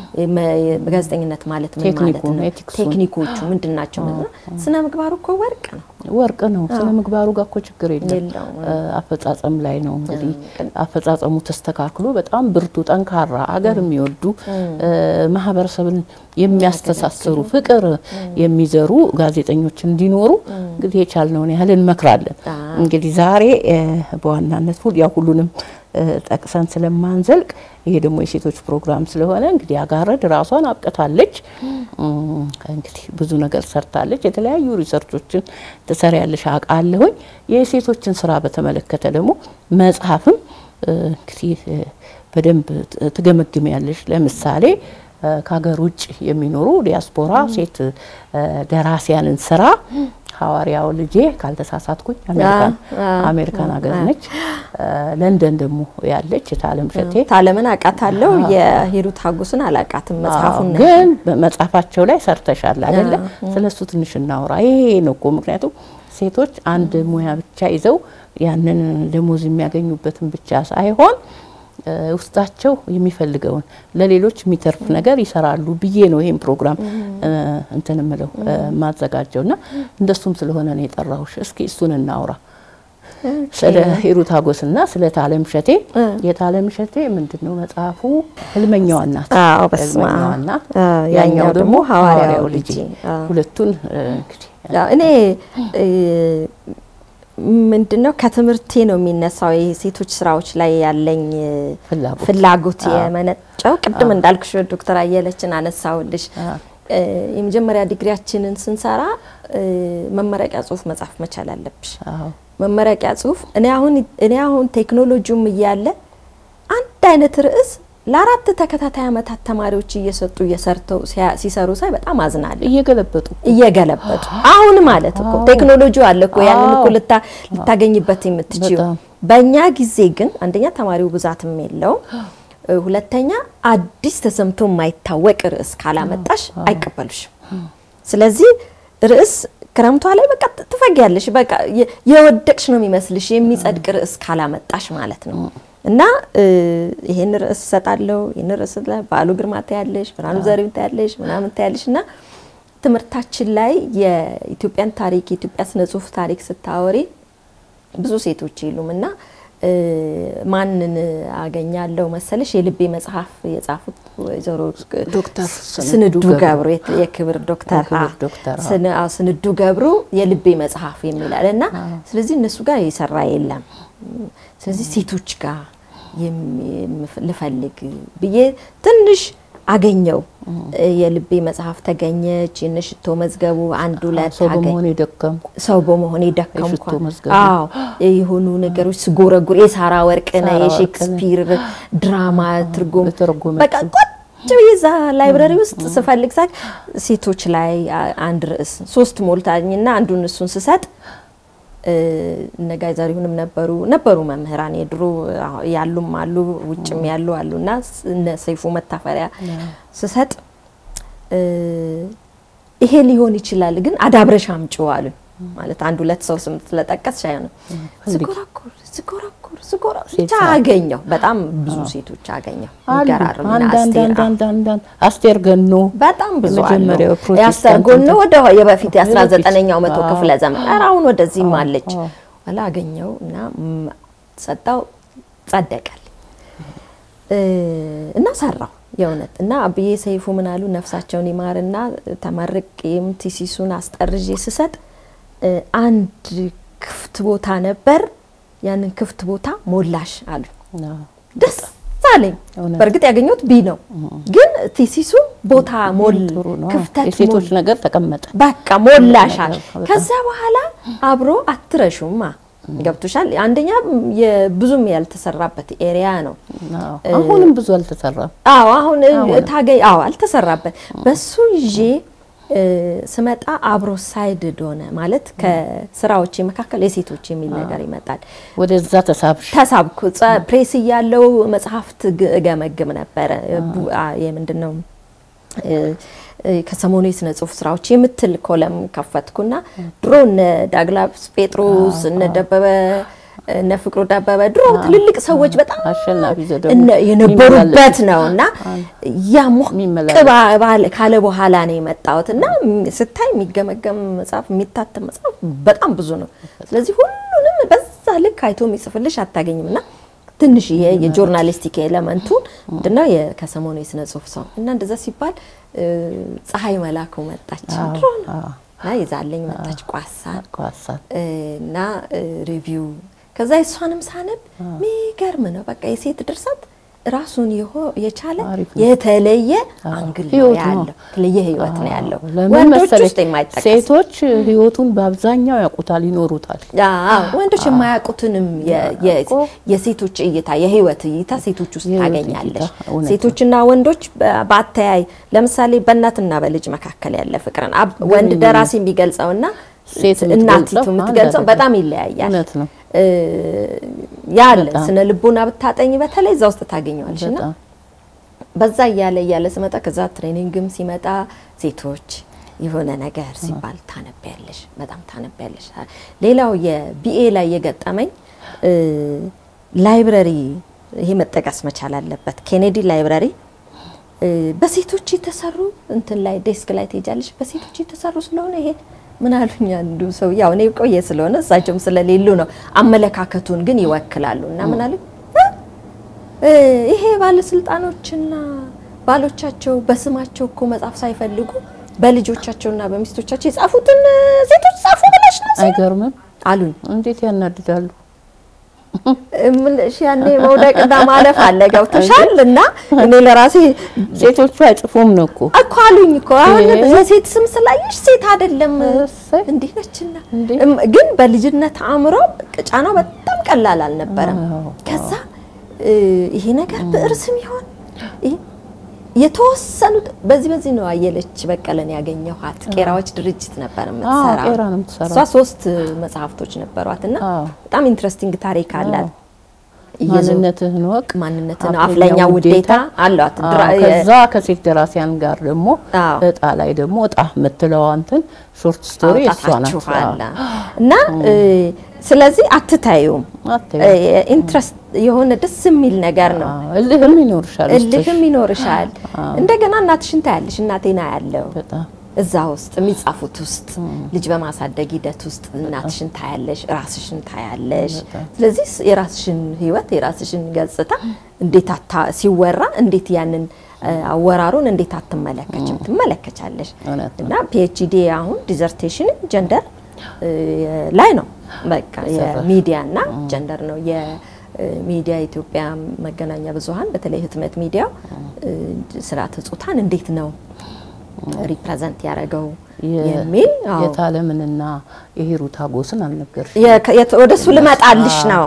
ጋዜጠኝነት ማለት ምን ማለት ቴክኒኩን፣ ነው? ኤቲክሱን። ቴክኒኮቹ ምንድን ናቸው? ስነ ምግባሩ እኮ ወርቅ ነው። ወርቅ ነው። ስነ ምግባሩ ጋር እኮ ችግር የለም። የለውም። እ፣ አፈጻጸም ላይ ነው እንግዲህ አፈጻጸሙ ተስተካክሎ በጣም ብርቱ ጠንካራ አገር የሚወዱ እ፣ ማህበረሰብን የሚያስተሳስሩ ፍቅር የሚዘሩ ጋዜጠኞች እንዲኖሩ እንግዲህ የቻልነውን ያህል እንመክራለን። እንግዲህ ዛሬ እ፣ በዋናነት ሁሉ ያው ሁሉንም እ፣ ጠቅሰን ስለማንዘልቅ ይሄ ደግሞ የሴቶች ፕሮግራም ስለሆነ እንግዲህ አጋረድ ራሷን አብቅታለች። እም፣ እንግዲህ ብዙ ነገር ሰርታለች። የተለያዩ ሪሰርቾችን ትሰሪያለሽ አውቃለሁኝ። የሴቶችን ስራ በተመለከተ ደግሞ መጽሐፍም እ፣ እንግዲህ እ፣ በደንብ ት- ትገመግሚያለሽ። ለምሳሌ እ፣ ከሀገር ውጭ የሚኖሩ ዲያስፖራ ሴት እ፣ ደራሲያንን ስራ ሐዋርያው ልጄ ካልተሳሳትኩኝ አሜሪካን አሜሪካን ሀገር ነች። እ፣ ለንደን ደግሞ ያለች የታለም ሸቴ ታለምን አውቃታለሁ። የሂሩት ሀጉስን አላውቃትም። መጽሐፉን አዎ፣ ግን በመጽሐፋቸው ላይ ሰርተሻል አይደለ? ስለሱ ትንሽ እናውራ። ይሄ ነው እኮ ምክንያቱም ሴቶች አንድ ሙያ ብቻ ይዘው ያንን ደሞዝ የሚያገኙበትን ብቻ ሳይሆን እ፣ ውስጣቸው የሚፈልገውን ለሌሎች የሚተርፍ ነገር ይሰራሉ ብዬ ነው ይሄን ፕሮግራም እ፣ እንትን ምለው ማዘጋጀው እና እንደሱም ስለሆነ ነው የጠራሁሽ። እስኪ እሱን እናውራ። ስለ ሂሩት ሀጎስና ስለ ታለም ሸቴ የታለም ሸቴ ምንድን ነው መጽሐፉ? ህልመኛዋ እናት አዎ፣ በስመ አብ። ህልመኛዋ እናት፣ አዎ፣ ያኛው ደግሞ ሐዋርያው ልጄ። አዎ። ሁለቱን እ፣ እንግዲህ ያው እኔ ምንድን ነው ከትምህርቴ ነው የሚነሳው የሴቶች ስራዎች ላይ ያለኝ ፍላጎት ፍላጎት የመነጨው ቅድም እንዳልኩሽ ዶክተር አየለችን አነሳውልሽ እ፣ የመጀመሪያ ዲግሪያችንን ስንሰራ እ፣ መመረቂያ ጽሁፍ መጻፍ መቻል አለብሽ። አዎ መመረቂያ ጽሁፍ እኔ አሁን እኔ አሁን ቴክኖሎጂውም እያለ አንድ አይነት ርዕስ ለአራት ተከታታይ ዓመታት ተማሪዎች እየሰጡ እየሰርተው ሲያ- ሲሰሩ ሳይ በጣም አዝናለሁ። እየገለበጡ እየገለበጡ አሁን ማለት እኮ ቴክኖሎጂው አለ እኮ ያንን እኮ አዎ። ልታ ልታገኝበት የምትችይው። በጣም። በእኛ ጊዜ ግን አንደኛ ተማሪው ብዛትም የለውም፣ እ፣ ሁለተኛ አዲስ ተሰምቶ የማይታወቅ ርዕስ ካላመጣሽ አይቀበሉሽም። ስለዚህ ርዕስ ክረምቷ ላይ በቃ ት- ትፈጊያለሽ። በቃ የ- የወደቅሽ ነው የሚመስልሽ የሚጸድቅ ርዕስ ካላመጣሽ ማለት ነው። እና እ፣ ይሄን ርዕስ እሰጣለሁ፣ ይሄን ርዕስ ላይ በዓሉ ግርማ ታያለሽ፣ ብርሃኑ ዘሪሁን ታያለሽ፣ ምናምን ታያለሽ እና ትምህርታችን ላይ የኢትዮጵያን ታሪክ የኢትዮጵያ ስነ ጽሁፍ ታሪክ ስታወሪ ብዙ ሴቶች የሉም እና እ፣ ማንን አገኛለሁ መሰለሽ የልቤ መጽሐፍ የጻፉት ወይዘሮ ዶክተር ስንዱ ገብሩ የት- የክብር ዶክተር የክብር አ- ዶክተር፣ አዎ። ስን- አዎ፣ ስንዱ ገብሩ የልቤ መጽሐፍ የሚላል እና ስለዚህ እነሱ ጋር የሰራ የለም። ስለዚህ ሴቶች ጋር የም- የምፍ- ልፈልግ ብዬ ትንሽ አገኘው። የልቤ መጽሐፍ ተገኘች። የነሽቶ መዝገቡ አንድ ሁለት ሰው አገኝ- በመሆን የደከምኩ ሰው በመሆን የደከምኩ የሽቶ መዝገቡ። አዎ የሆኑ ነገሮች ስጎረጉር የሳራ ወርቅነህ ሳራ የሼክስፒር ድራማ ትርጉም በተረጎመችው። በቃ ቁጭ ብዬ እዛ ላይብረሪ ውስጥ ስፈልግ ሳቅ ሴቶች ላይ አ- አንድ ርዕስ ሶስት ሞልታኝና አንዱን እሱን ስሰጥ እነ ጋይ ዘሪሁንም ነበሩ ነበሩ መምህራን የድሮ ያሉም አሉ ውጭም ያሉ አሉ እና እነ ሰይፉ መታፈሪያ ስሰጥ ይሄ ሊሆን ይችላል ግን አዳብረሽ አምጪው አሉኝ። ማለት አንድ ሁለት ሰው ስም ስለጠቀስ አይሆንም። ዝጎራኩር ዝጎራኩር ዝጎራ ብቻ አገኘው። በጣም ብዙ ሴቶች አገኘው። ይገራርም አስቴር ገኖ በጣም ብዙ አሉ። የመጀመሪያው የአስቴር ገኖ ወደ የበፊት የአስራ ዘጠነኛው መቶ ክፍለ ዘመን ኧረ አሁን ወደዚህም አለች። ኋላ አገኘው እና ሰጣው ጸደቀል እና ሰራው የእውነት እና አብዬ ሰይፉ ምን አሉ ነፍሳቸውን ይማርና ተመርቄም ቲሲሱን አስጠርዤ ስሰጥ አንድ ክፍት ቦታ ነበር። ያንን ክፍት ቦታ ሞላሽ አሉ። ደስ አለኝ። በእርግጥ ያገኘሁት ቢ ነው፣ ግን ቲሲሱ ቦታ ሞል ክፍተት የሴቶች ነገር ተቀመጠ። በቃ ሞላሻል። ከዛ በኋላ አብሮ አትረሹማ ገብቶሻል። አንደኛ ብዙም ያልተሰራበት ኤሪያ ነው። አሁንም ብዙ አልተሰራም። አዎ አሁን ታገኝ አዎ አልተሰራበት። በሱ ይዤ ስመጣ አብሮ ሳይድድ ሆነ ማለት ከስራዎች መካከል የሴቶች የሚል ነገር ይመጣል። ወደዛ ተሳብሽ ተሳብኩ። ፕሬስ እያለው መጽሐፍት እገመግም ነበረ። የምንድን ነው ከሰሞኑ የስነ ጽሁፍ ስራዎች የምትል ኮለም ከፈትኩና ድሮ እነ ዳግላብስ ጴጥሮስ እነ ደበበ እነ ፍቅሩ ደበበ ድሮ ትልልቅ ሰዎች በጣም የነበሩበት ነው እና ያ ሞቅ ካለ በኋላ ነው የመጣሁት እና ስታይ የሚገመገም መጽሐፍ የሚታተም መጽሐፍ በጣም ብዙ ነው። ስለዚህ ሁሉንም በዛ ልክ አይቶ የሚጽፍልሽ አታገኝም እና ትንሽ ይሄ የጆርናሊስቲክ ኤለመንቱን ምንድነው ከሰሞኑ የስነ ጽሁፍ ሰው እና እንደዛ ሲባል ፀሐይ መላኩ መጣች ድሮ ነው እና ይዛለኝ መጣች ቋሳ እና ሪቪው ከዛ የእሷንም ሳነብ ሚገርም ነው። በቃ የሴት ድርሰት ራሱን የቻለ የተለየ አንግል ነው ያለው፣ የተለየ ህይወት ነው ያለው። ወንዶች ውስጥ የማይጠቀስ ሴቶች ህይወቱን በአብዛኛው ያውቁታል፣ ይኖሩታል። ወንዶች የማያውቁትንም የሴቶች እይታ የህይወት እይታ ሴቶች ውስጥ ታገኛለሽ። ሴቶችና ወንዶች በአተያይ ለምሳሌ በእናትና በልጅ መካከል ያለ ፍቅርን ወንድ ደራሲ የሚገልጸውና እናቲቱ የምትገልጸው በጣም ይለያያል። እውነት ነው። ያለ ስነ ልቦና ብታጠኝ በተለይ እዛ ውስጥ ታገኘዋለሽ እና በዛ እያለ እያለ ስመጣ ከዛ ትሬኒንግም ሲመጣ ሴቶች የሆነ ነገር ሲባል ታነቢያለሽ፣ በጣም ታነቢያለሽ። ሌላው የቢኤ ላይ የገጠመኝ ላይብረሪ ይሄ መጠቀስ መቻል አለበት። ኬኔዲ ላይብረሪ በሴቶች የተሰሩ እንትን ላይ ዴስክ ላይ ትሄጃለሽ። በሴቶች የተሰሩ ስለሆነ ይሄ ምን አሉኝ አንዱ ሰው ያው እኔ ቆየ ስለሆነ እሳቸውም ስለሌሉ ነው አመለካከቱን ግን ይወክላሉ እና ምን አሉኝ ይሄ ባለስልጣኖችና ባሎቻቸው በስማቸው እኮ መጻፍ ሳይፈልጉ በልጆቻቸውና በሚስቶቻቸው የጻፉትን ሴቶች ጻፉ ብለሽ ነው አይገርምም አሉኝ። እንዴት ያናድዳሉ። እምልሽ ያኔ መውደቅና ማለፍ አለ ገብቶሻል። እና እኔ ለራሴ ሴቶቹ አይጽፉም ነው እኮ እኮ አሉኝ እኮ አሁን የሴት ስም ስላየሽ ሴት አይደለም እንዲህ ነችና፣ ግን በልጅነት አእምሮ ጫናው በጣም ቀላል አልነበረም። ከዛ ይሄ ነገር ብዕር ስም ይሆን የተወሰኑት በዚህ በዚህ ነው አየለች በቀለን ያገኘኋት። ቄራዎች ድርጅት ነበር የምትሰራው። ቄራ ነው የምትሰራው። እሷ ሶስት መጽሐፍቶች ነበሯት እና በጣም ኢንትረስቲንግ ታሪክ አላት። ማንነትህን ወቅ ማንነትን አፍለኛ ውዴታ አሏት። ከዛ ከሴት ደራሲያን ጋር ደግሞ እጣ ላይ ደግሞ እጣ የምትለዋ እንትን ሾርት ስቶሪ እሷ ናት እና ስለዚህ አትታዩም። ኢንትረስት የሆነ ደስ የሚል ነገር ነው። እልህም ይኖርሻል፣ እልህም ይኖርሻል። እንደገና እናትሽን ታያለሽ። እናቴና ያለው እዛ ውስጥ የሚጻፉት ውስጥ ልጅ በማሳደግ ሂደት ውስጥ እናትሽን ታያለሽ፣ ራስሽን ታያለሽ። ስለዚህ የራስሽን ህይወት የራስሽን ገጽታ እንዴት ሲወራ እንዴት ያንን አወራሩን እንዴት አትመለከችም? ትመለከቻለሽ። እና ፒኤችዲ አሁን ዲዘርቴሽን ጀንደር ላይ ነው። በቃ የሚዲያ እና ጀንደር ነው የሚዲያ ኢትዮጵያ መገናኛ ብዙኃን በተለይ ህትመት ሚዲያው ስርዓተ ጾታን እንዴት ነው ሪፕሬዘንት ያደረገው የሚል የታለምንና የሂሩት አጎስን አልነገርሽ? ወደ እሱ ልመጣልሽ ነው።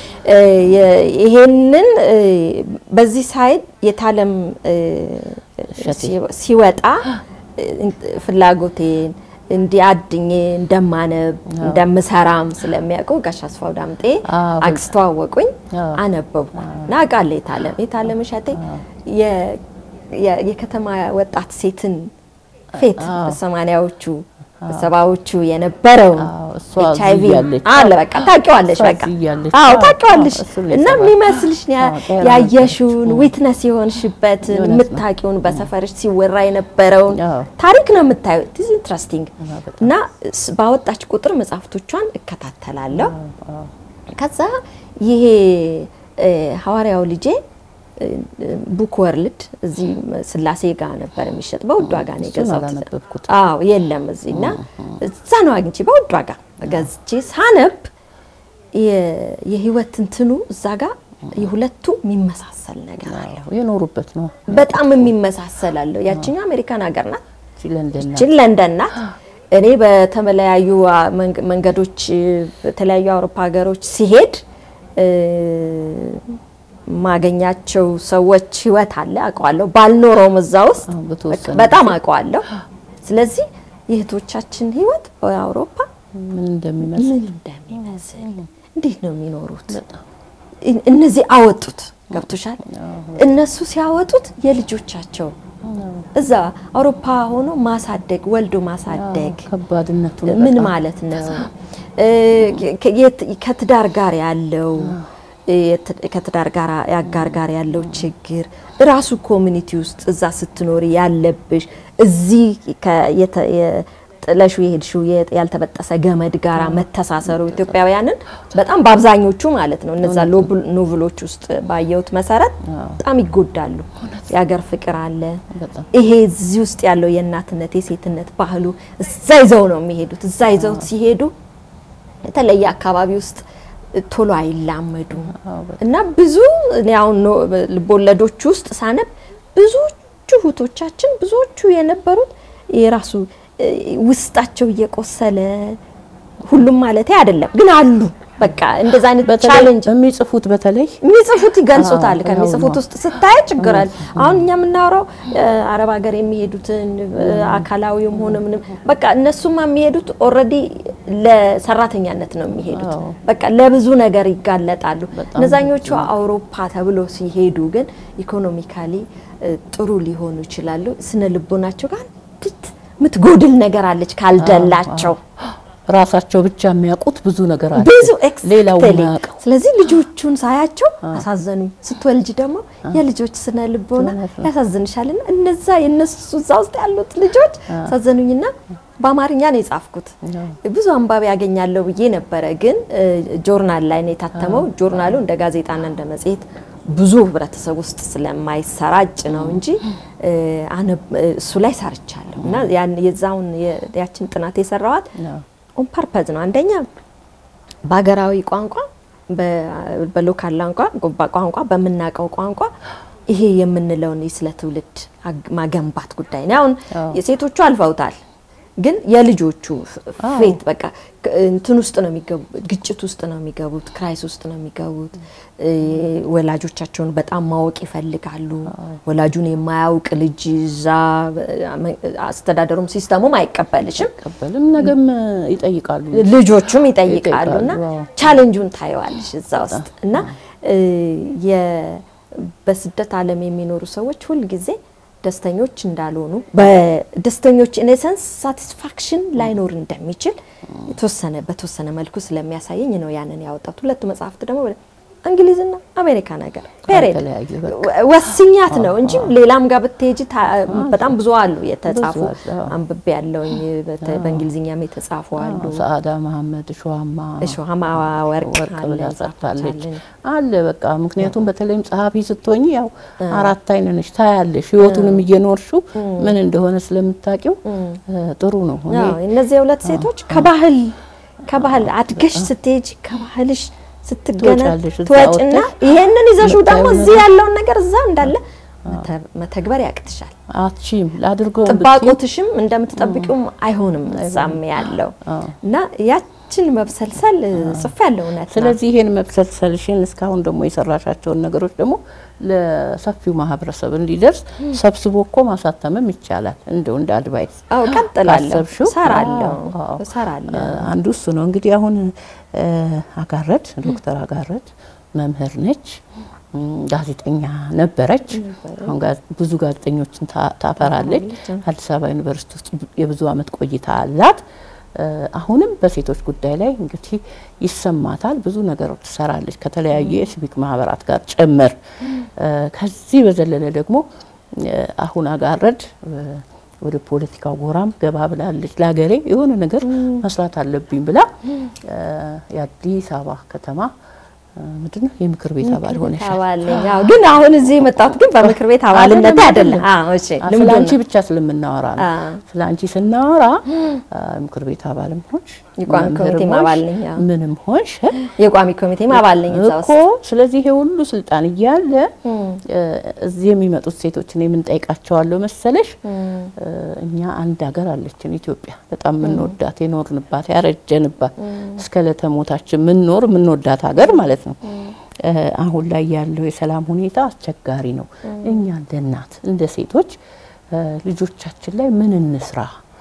ይሄንን በዚህ ሳይድ የታለም ሲወጣ ፍላጎቴን እንዲህ አድኜ እንደማነብ እንደምሰራም ስለሚያውቁ ጋሽ አስፋው ዳምጤ አዎ። አስተዋወቁኝ። አዎ። አነበብኩ እና አውቃለሁ የታለም የታለም እሸቴ የ- የ- የከተማ ወጣት ሴትን ፌት አዎ። በሰማንያዎቹ በሰባዎቹ የነበረውን አዎ፣ እሷ ኤች አይ ቪ እዚህ እያለች። አለ በቃ ታውቂዋለሽ። እሷ በቃ እዚህ እያለች። አዎ አዎ፣ ታውቂዋለሽ። አዎ፣ እሱን እና የሰማሁት። የሚመስልሽ ያ- አዎ፣ ጤና ያየሽውን ነበረች። ዊትነስ የሆንሽበትን እውነት ነው። የምታውቂውን በሰፈርሽ ሲወራ የነበረውን አዎ። ታሪክ ነው የምታየው። ዲስ ኢንትረስቲንግ በጣም። እና ስ- ባወጣች ቁጥር መጽሐፍቶቿን እከታተላለሁ። ከዛ ይሄ እ፣ ሐዋርያው ልጄ እ፣ ቡክ ወርልድ እዚህ ስላሴ ጋር ነበር የሚሸጥ በውድ ዋጋ ነው እሱን የገዛሁት። አላነበብኩትም። አዎ የለም እዚህ እና እዛ ነው አግኝቼ በውድ ዋጋ ገዝቼ ሳነብ የ- የህይወት እንትኑ እዛ ጋር የሁለቱ የሚመሳሰል ነገር አለ። አዎ፣ የኖሩበት ነው። በጣም የሚመሳሰል አለው። ያችኛው አሜሪካን ሀገር ናት፣ እቺ ለንደን ናት። ይችን ለንደን ናት። እኔ በተለያዩ አ- መንገ- መንገዶች በተለያዩ አውሮፓ ሀገሮች ሲሄድ እ፣ ማገኛቸው ሰዎች ህይወት አለ አውቀዋለሁ። ባልኖረውም እዛ ውስጥ አዎ፣ በተወሰነ በጣም አውቀዋለሁ። ስለዚህ የእህቶቻችን ህይወት በአውሮፓ ምን እንደሚመስል ምን እንደሚመስል እንዴት ነው የሚኖሩት? እን- እነዚህ አወጡት ገብቶሻል። እነሱ ሲያወጡት የልጆቻቸው እዛ አውሮፓ ሆኖ ማሳደግ ወልዶ ማሳደግ ከባድነቱን ምን በጣም ማለት ነው? እ፣ ከ- የት- ከትዳር ጋር ያለው እ፣ የት- ከትዳር ጋር ያጋር ጋር ያለው ችግር ራሱ ኮሚኒቲ ውስጥ እዛ ስትኖሪ ያለብሽ እዚህ ከ- የተ- የ- ጥለሹ የሄድሽው የ- ያልተበጠሰ ገመድ ጋራ መተሳሰሩ ኢትዮጵያውያንን በጣም በአብዛኞቹ ማለት ነው እነዛ ሎብል- ኖቭሎች ውስጥ ባየሁት መሰረት በጣም ይጎዳሉ። የሀገር ፍቅር አለ። በጣም ይሄ እዚህ ውስጥ ያለው የእናትነት የሴትነት ባህሉ እዛ ይዘው ነው የሚሄዱት። እዛ ይዘው ሲሄዱ የተለየ አካባቢ ውስጥ ቶሎ አይላመዱም እና ብዙ እኔ አሁን ኖ- ልቦለዶች ውስጥ ሳነብ ብዙዎቹ እህቶቻችን ብዙዎቹ የነበሩት የራሱ እ፣ ውስጣቸው እየቆሰለ ሁሉም ማለት አይደለም ግን አሉ በቃ እንደዛ አይነት በተለይ ቻሌንጅ የሚጽፉት በተለይ የሚጽፉት ይገልጹታል። አዎ፣ ከሚጽፉት ያው ውስጥ ስታይ ችግር አለ። አሁን እኛ የምናወራው እ፣ አረብ ሀገር የሚሄዱትን እ፣ አካላዊም ሆነ ምንም በቃ እነሱማ የሚሄዱት ኦልሬዲ ለሰራተኛነት ነው የሚሄዱት። አዎ። በቃ ለብዙ ነገር ይጋለጣሉ። በጣም እነዛኞቹ አውሮፓ ተብሎ ሲሄዱ ግን ኢኮኖሚካሊ እ፣ ጥሩ ሊሆኑ ይችላሉ። ስነ ልቦናቸው ጋር አንዲት የምትጎድል ነገር አለች ካልደላቸው ራሳቸው ብቻ የሚያውቁት ብዙ ነገር አለ። ብዙ ሌላው ኤክስፔክት የማያውቀው ስለዚህ ልጆቹን ሳያቸው አሳዘኑኝ። ስትወልጅ ደግሞ የልጆች ስነ ልቦና እውነት ነው። ያሳዝንሻልና እነዛ የነሱ እዛ ውስጥ ያሉት ልጆች አሳዘኑኝና በአማርኛ ነው የጻፍኩት። ብዙ አንባቢ ያገኛለሁ ብዬ ነበረ፣ ግን እ፣ ጆርናል ላይ ነው የታተመው። ጆርናሉ እንደ ጋዜጣና እንደ መጽሔት ብዙ ህብረተሰብ ውስጥ ስለማይሰራጭ ነው እንጂ እ፣ አነብ- እ፣ እሱ ላይ ሰርቻለሁ እና ያን የዛውን የ- ያችን ጥናት የሰራዋት አዎ። ኦን ፐርፐዝ ነው። አንደኛ በሀገራዊ ቋንቋ በ- በሎካል ቋንቋ ቋንቋ በምናውቀው ቋንቋ ይሄ የምንለውን ስለ ትውልድ አግ- ማገንባት ጉዳይ ነው። አሁን አዎ። የሴቶቹ አልፈውታል፣ ግን የልጆቹ ፌት በቃ ክ- እንትን ውስጥ ነው የሚገቡት፣ ግጭት ውስጥ ነው የሚገቡት፣ ክራይስ ውስጥ ነው የሚገቡት። እ፣ ወላጆቻቸውን በጣም ማወቅ ይፈልጋሉ። ወላጁን የማያውቅ ልጅ እዛ እ፣ አስተዳደሩም ሲስተሙም አይቀበልሽም። ቀበልም ነገም ይጠይቃሉ። ልጆቹም ይጠይቃሉ እና ይጠይቃሉ፣ አዎ። ቻሌንጁን ታየዋለሽ እዛ ውስጥ እና እ፣ የ- በስደት ዓለም የሚኖሩ ሰዎች ሁልጊዜ ደስተኞች እንዳልሆኑ በደስተኞች ኢኔሰንስ ሳቲስፋክሽን ላይኖር እንደሚችል የተወሰነ በተወሰነ መልኩ ስለሚያሳየኝ ነው ያንን ያወጣት። ሁለቱ መጽሐፍት ደግሞ እንግሊዝና አሜሪካ ነገር ፔሬድ ተለያዩ በቃ። ወ- ወስኛት ነው እንጂ ሌላም ጋር ብትሄጂ ታ- በጣም ብዙ አሉ የተጻፉ ብዙ አሉ፣ አዎ። አንብቤ ያለውኝ በእንግሊዝኛም የተጻፉ አሉ። ሰአዳ መሐመድ ሸዋማ እሾሃማ ወርቅ ወርቅ አለ ብላ ሰርታለች ጻፍታለች። አለ በቃ ምክንያቱም በተለይም ጸሐፊ ስትሆኝ ያው አራት አይን ነሽ ታያለሽ ህይወቱንም እየኖርሽው ምን እንደሆነ ስለምታውቂው ጥሩ ነው እኔ አዎ፣ እነዚህ የሁለት ሴቶች ከባህል ከባህል አድገሽ ስትሄጂ ከባህልሽ ስትገነ ትወጫለሽ፣ እዛ ትወጭና ወጥተሽ ይሄንን ይዘሽው ደግሞ የምታየው እዚህ ያለውን ነገር እዛ እንዳለ መተ- መተግበር ያቅትሻል። አትችም ላድርገው ጥባቆትሽም እንደምትጠብቂውም አይሆንም እዛም ያለው እና ያቺ ያችን መብሰልሰል ጽፍ ያለው እውነት ነው። ስለዚህ ይሄን መብሰልሰልሽን እስካሁን ደግሞ የሰራሻቸውን ነገሮች ደግሞ ለሰፊው ማህበረሰብ እንዲደርስ ሰብስቦ እኮ ማሳተምም ይቻላል። እንደው እንደ አድቫይስ አዎ ቀጥላለሁ፣ ካሰብሽው፣ እሰራለሁ አዎ፣ አዎ። እሰራለሁ። አንዱ እሱ ነው እንግዲህ አሁን እ፣ አጋረድ ዶክተር አጋረድ መምህር ነች፣ እም፣ ጋዜጠኛ ነበረች። አሁን ጋዝ- ብዙ ጋዜጠኞችን ታ- ታፈራለች። አዲስ አበባ ዩኒቨርሲቲ ውስጥ የብዙ ዓመት ቆይታ አላት። እ፣ አሁንም በሴቶች ጉዳይ ላይ እንግዲህ ይሰማታል። ብዙ ነገሮች ትሰራለች ከተለያዩ የሲቪክ ማህበራት ጋር ጭምር። እ፣ ከዚህ በዘለለ ደግሞ እ፣ አሁን አጋረድ እ፣ ወደ ፖለቲካው ጎራም ገባ ብላለች። ለሀገሬ የሆነ ነገር መስራት አለብኝ ብላ እ፣ የአዲስ አበባ ከተማ እ፣ ምንድነው የምክር ቤት አባል ሆነሻል። አባል ነኝ። አዎ፣ ግን አሁን እዚህ የመጣሁት ግን በምክር ቤት አባልነት አይደለም። አዎ እሺ፣ አ፣ ልምዱ ስለ አንቺ ነው። ብቻ ስለምናወራ ነው። አ። ስለ አንቺ ስናወራ አ፣ ምክር ቤት አባልም ሆንሽ የቋሚ መምህርም ኮሚቴም ሆንሽ፣ አባል ነኝ፣ አዎ። ምንም ሆንሽ የቋሚ ኮሚቴም አባል ነኝ እዛ እኮ ውስጥ። ስለዚህ ይሄ ሁሉ ስልጣን እያለ እ፣ እዚህ የሚመጡት ሴቶችን የምንጠይቃቸዋለሁ መሰለሽ እ፣ እኛ አንድ ሀገር አለችን ኢትዮጵያ በጣም የምንወዳት የኖርንባት ያረጀንባት እስከ ለተሞታችን የምንኖር የምንወዳት ሀገር ማለት ነው። እ፣ አሁን ላይ ያለው የሰላም ሁኔታ አስቸጋሪ ነው። እኛ እንደ እናት እንደ ሴቶች እ፣ ልጆቻችን ላይ ምን እንስራ?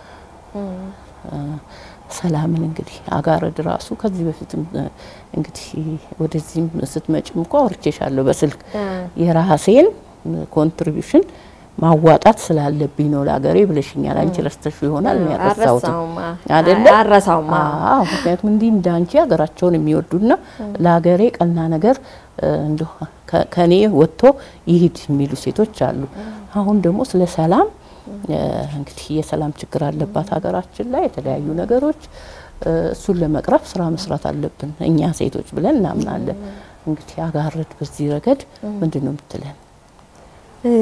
እ፣ ሰላምን እንግዲህ አጋረድ ራሱ ከዚህ በፊትም እ፣ እንግዲህ ወደዚህም ስትመጭም እኮ አውርቼሻለሁ በስልክ አ። የራሴን ኮንትሪቢሽን ማዋጣት ስላለብኝ ነው ለሀገሬ ብለሽኛል። አንቺ ረስተሽ ይሆናል ነው ያረሳሁት አልረሳውም፣ አ። አይደለ? አልረሳውም፣ አ። አዎ፣ ምክንያቱም እንዲህ እንዳንቺ ሀገራቸውን የሚወዱና ለሀገሬ ቀና ነገር እ፣ እንደው ከ- ከኔ ወጥቶ ይሂድ የሚሉ ሴቶች አሉ። አሁን ደግሞ ስለ ሰላም እ፣ እንግዲህ የሰላም ችግር አለባት ሀገራችን ላይ የተለያዩ ነገሮች እ፣ እሱን ለመቅረፍ ስራ መስራት አለብን እኛ ሴቶች ብለን እናምናለን። እንግዲህ አጋረድ በዚህ ረገድ ምንድን ነው የምትለን? እ፣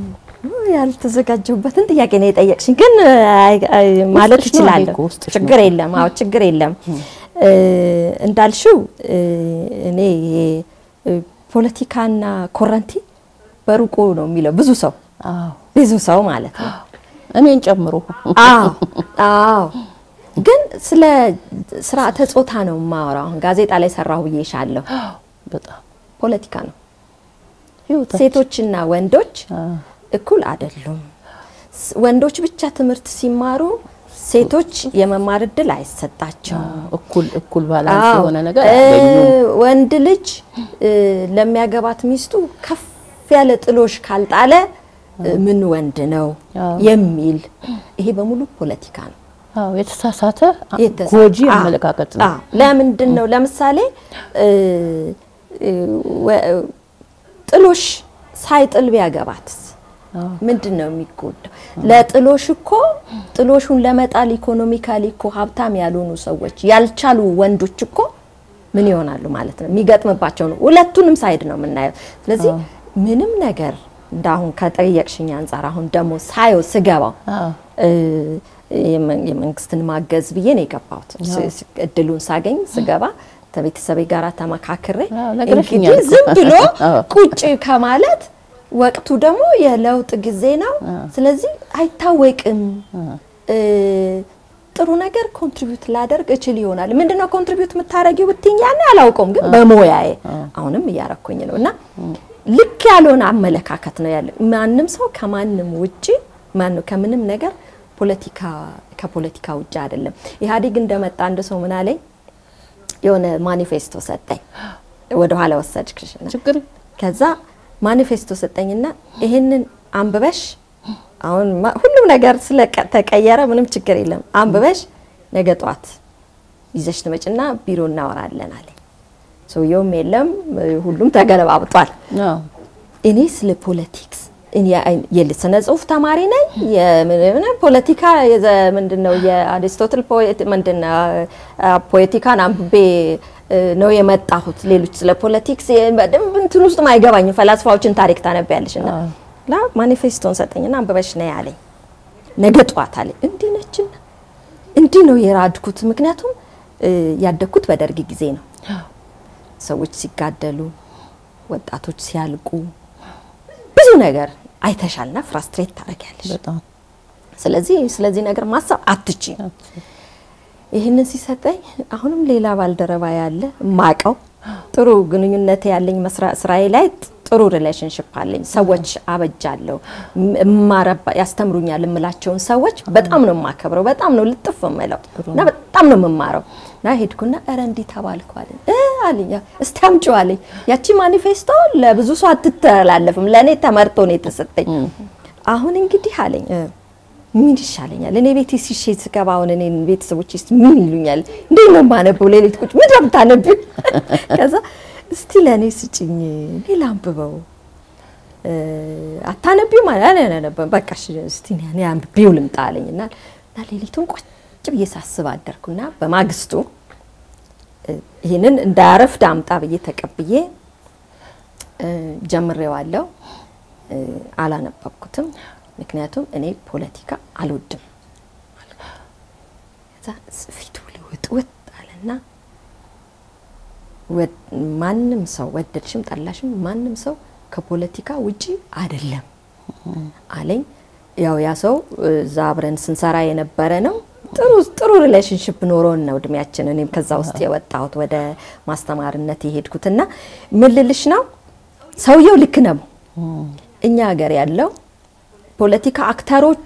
ያልተዘጋጀሁበትን ጥያቄ ነው የጠየቅሽኝ፣ ግን አይ- አይ- ማለት ውስጥሽ ነው እችላለሁ። እኮ ውስጥሽ ችግር ነው። የለም። አዎ ችግር የለም። እ፣ እንዳልሽው እ፣ እኔ ይሄ እ፣ ፖለቲካና ኮረንቲ በሩቁ ነው የሚለው ብዙ ሰው አዎ ብዙ ሰው ማለት ነው። እኔን ጨምሮ አዎ አዎ። ግን ስለ ስርዓተ ጾታ ነው የማወራው። አሁን ጋዜጣ ላይ ሰራሁ ብዬሻለሁ። በጣም ፖለቲካ ነው። ህይወታችን ሴቶችና ወንዶች አዎ። እኩል አይደሉም። ስ- ወንዶች ብቻ ትምህርት ሲማሩ ሴቶች የመማር እድል አይሰጣቸውም። እኩል እኩል ባላንስ አዎ። የሆነ ነገር እ፣ አያገኙም። ወንድ ልጅ እ፣ ለሚያገባት ሚስቱ ከፍ ያለ ጥሎሽ ካልጣለ እ፣ ምን ወንድ ነው አዎ። የሚል ይሄ በሙሉ ፖለቲካ ነው። አዎ የተሳሳተ የተሳ- ጎጂ አዎ፣ አመለካከት ነው። አዎ። ለምንድን ነው ለምሳሌ እ፣ እ፣ ወ- ጥሎሽ ሳይጥል ቢያገባትስ አዎ። ምንድን ነው የሚጎዳው? ለጥሎሽ እኮ ጥሎሹን ለመጣል ኢኮኖሚካሊ እኮ ሀብታም ያልሆኑ ሰዎች ያልቻሉ ወንዶች እኮ ምን ይሆናሉ ማለት ነው? የሚገጥምባቸው ነው። ሁለቱንም ሳይድ ነው የምናየው። ስለዚህ ምንም ነገር እንዳሁን ከጠየቅሽኝ አንጻር አሁን ደግሞ ሳየው ስገባው አዎ እ፣ የመ- የመንግስትን ማገዝ ብዬ ነው የገባሁት። ስ- ስ- እድሉን ሳገኝ ስገባ ከቤተሰቤ ጋር ተመካክሬ አዎ፣ ነግረሽኛል እንግዲህ እኮ። ዝም ብሎ አዎ። ቁጭ ከማለት ወቅቱ ደግሞ የለውጥ ጊዜ ነው። ስለዚህ አይታወቅም እ፣ ጥሩ ነገር ኮንትሪቢዩት ላደርግ እችል ይሆናል። ምንድነው ኮንትሪቢዩት የምታደርጊው ብትይኝ ያኔ አላውቀውም፣ ግን በሙያዬ አሁንም እያረኩኝ ነው እና ልክ ያልሆነ አመለካከት ነው ያለ። ማንም ሰው ከማንም ውጪ ማነው ከምንም ነገር ፖለቲካ ከፖለቲካ ውጭ አይደለም። ኢህአዴግ እንደመጣ አንድ ሰው ምን አለኝ፣ የሆነ ማኒፌስቶ ሰጠኝ። ወደ ኋላ ወሰድክሽ እና ችግር ከዛ ማኒፌስቶ ሰጠኝና ይሄንን አንብበሽ አሁን ማ- ሁሉም ነገር ስለተቀየረ ምንም ችግር የለም አንብበሽ ነገ ጧት ይዘሽ ትመጭና ቢሮ እናወራለን አለኝ። ሰውየውም የለም ሁሉም ተገለባብጧል። አዎ እኔ ስለ ፖለቲክስ እኔ አይ- የስነ ጽሁፍ ተማሪ ነኝ። የምን ፖለቲካ የዘ- ምንድነው የአሪስቶትል ፖኤት ምንድነው አ- ፖለቲካን አንብቤ እ፣ ነው የመጣሁት። ሌሎች ስለ ፖለቲክስ የ- በደንብ እንትን ውስጥ አይገባኝም። ፈላስፋዎችን ታሪክ ታነቢያለሽ እና ላ ማኒፌስቶን ሰጠኝና አንብበሽ ነይ አለኝ። ነገ ጠዋት አለኝ። እንዲህ ነችና እንዲህ ነው የራድኩት። ምክንያቱም እ፣ ያደግኩት በደርግ ጊዜ ነው። ሰዎች ሲጋደሉ፣ ወጣቶች ሲያልቁ ብዙ ነገር አይተሻልና ፍራስትሬት ታደርጊያለሽ። በጣም ስለዚህ ስለዚህ ነገር ማሰብ አትችይም። ይህንን ሲሰጠኝ አሁንም ሌላ ባልደረባ ያለ ማቀው ጥሩ ግንኙነት ያለኝ ስራዬ ላይ ጥሩ ሪሌሽንሽፕ አለኝ። ሰዎች አበጃለሁ፣ እማረባ ያስተምሩኛል የምላቸውን ሰዎች በጣም ነው የማከብረው፣ በጣም ነው ልጥፍ የምለው እና በጣም ነው የምማረው እና ሄድኩና ኧረ እንዲህ ተባልኩ አለኝ እ አለኝ እስቲ አምጪው አለኝ። ያቺ ማኒፌስቶ ለብዙ ሰው አትተላለፍም፣ ለእኔ ተመርጦ ነው የተሰጠኝ። አሁን እንግዲህ አለኝ ምን ይሻለኛል? እኔ ቤቴ ሲሼ ስገባ አሁን እኔን ቤተሰቦች ስ ምን ይሉኛል? እንዴት ነው የማነበው? ሌሊት ቁጭ ምንድን ነው የምታነቢው? ከዛ እስቲ ለእኔ ስጭኝ ሌላ አንብበው አታነቢው ማለት አላነበም። በቃ እስቲ እኔ አንብቤው ልምጣ አለኝ እና እና ሌሊቱን ቁጭ ብዬ ሳስብ አደርኩና በማግስቱ ይህንን እንዳያረፍድ አምጣ ብዬ ተቀብዬ ጀምሬዋለሁ። አላነበብኩትም። ምክንያቱም እኔ ፖለቲካ አልወድም። ከዛ ፊቱ ልውጥ ውጥ አለና ማንም ሰው ወደድሽም ጠላሽም ማንም ሰው ከፖለቲካ ውጪ አይደለም አለኝ። ያው ያ ሰው እዛ አብረን ስንሰራ የነበረ ነው። ጥሩ ጥሩ ሪሌሽንሽፕ ኖሮን ነው እድሜያችን እኔም ከዛ ውስጥ የወጣሁት ወደ ማስተማርነት የሄድኩትና ምን ልልሽ ነው ሰውየው ልክ ነው። እኛ ሀገር ያለው ፖለቲካ አክተሮቹ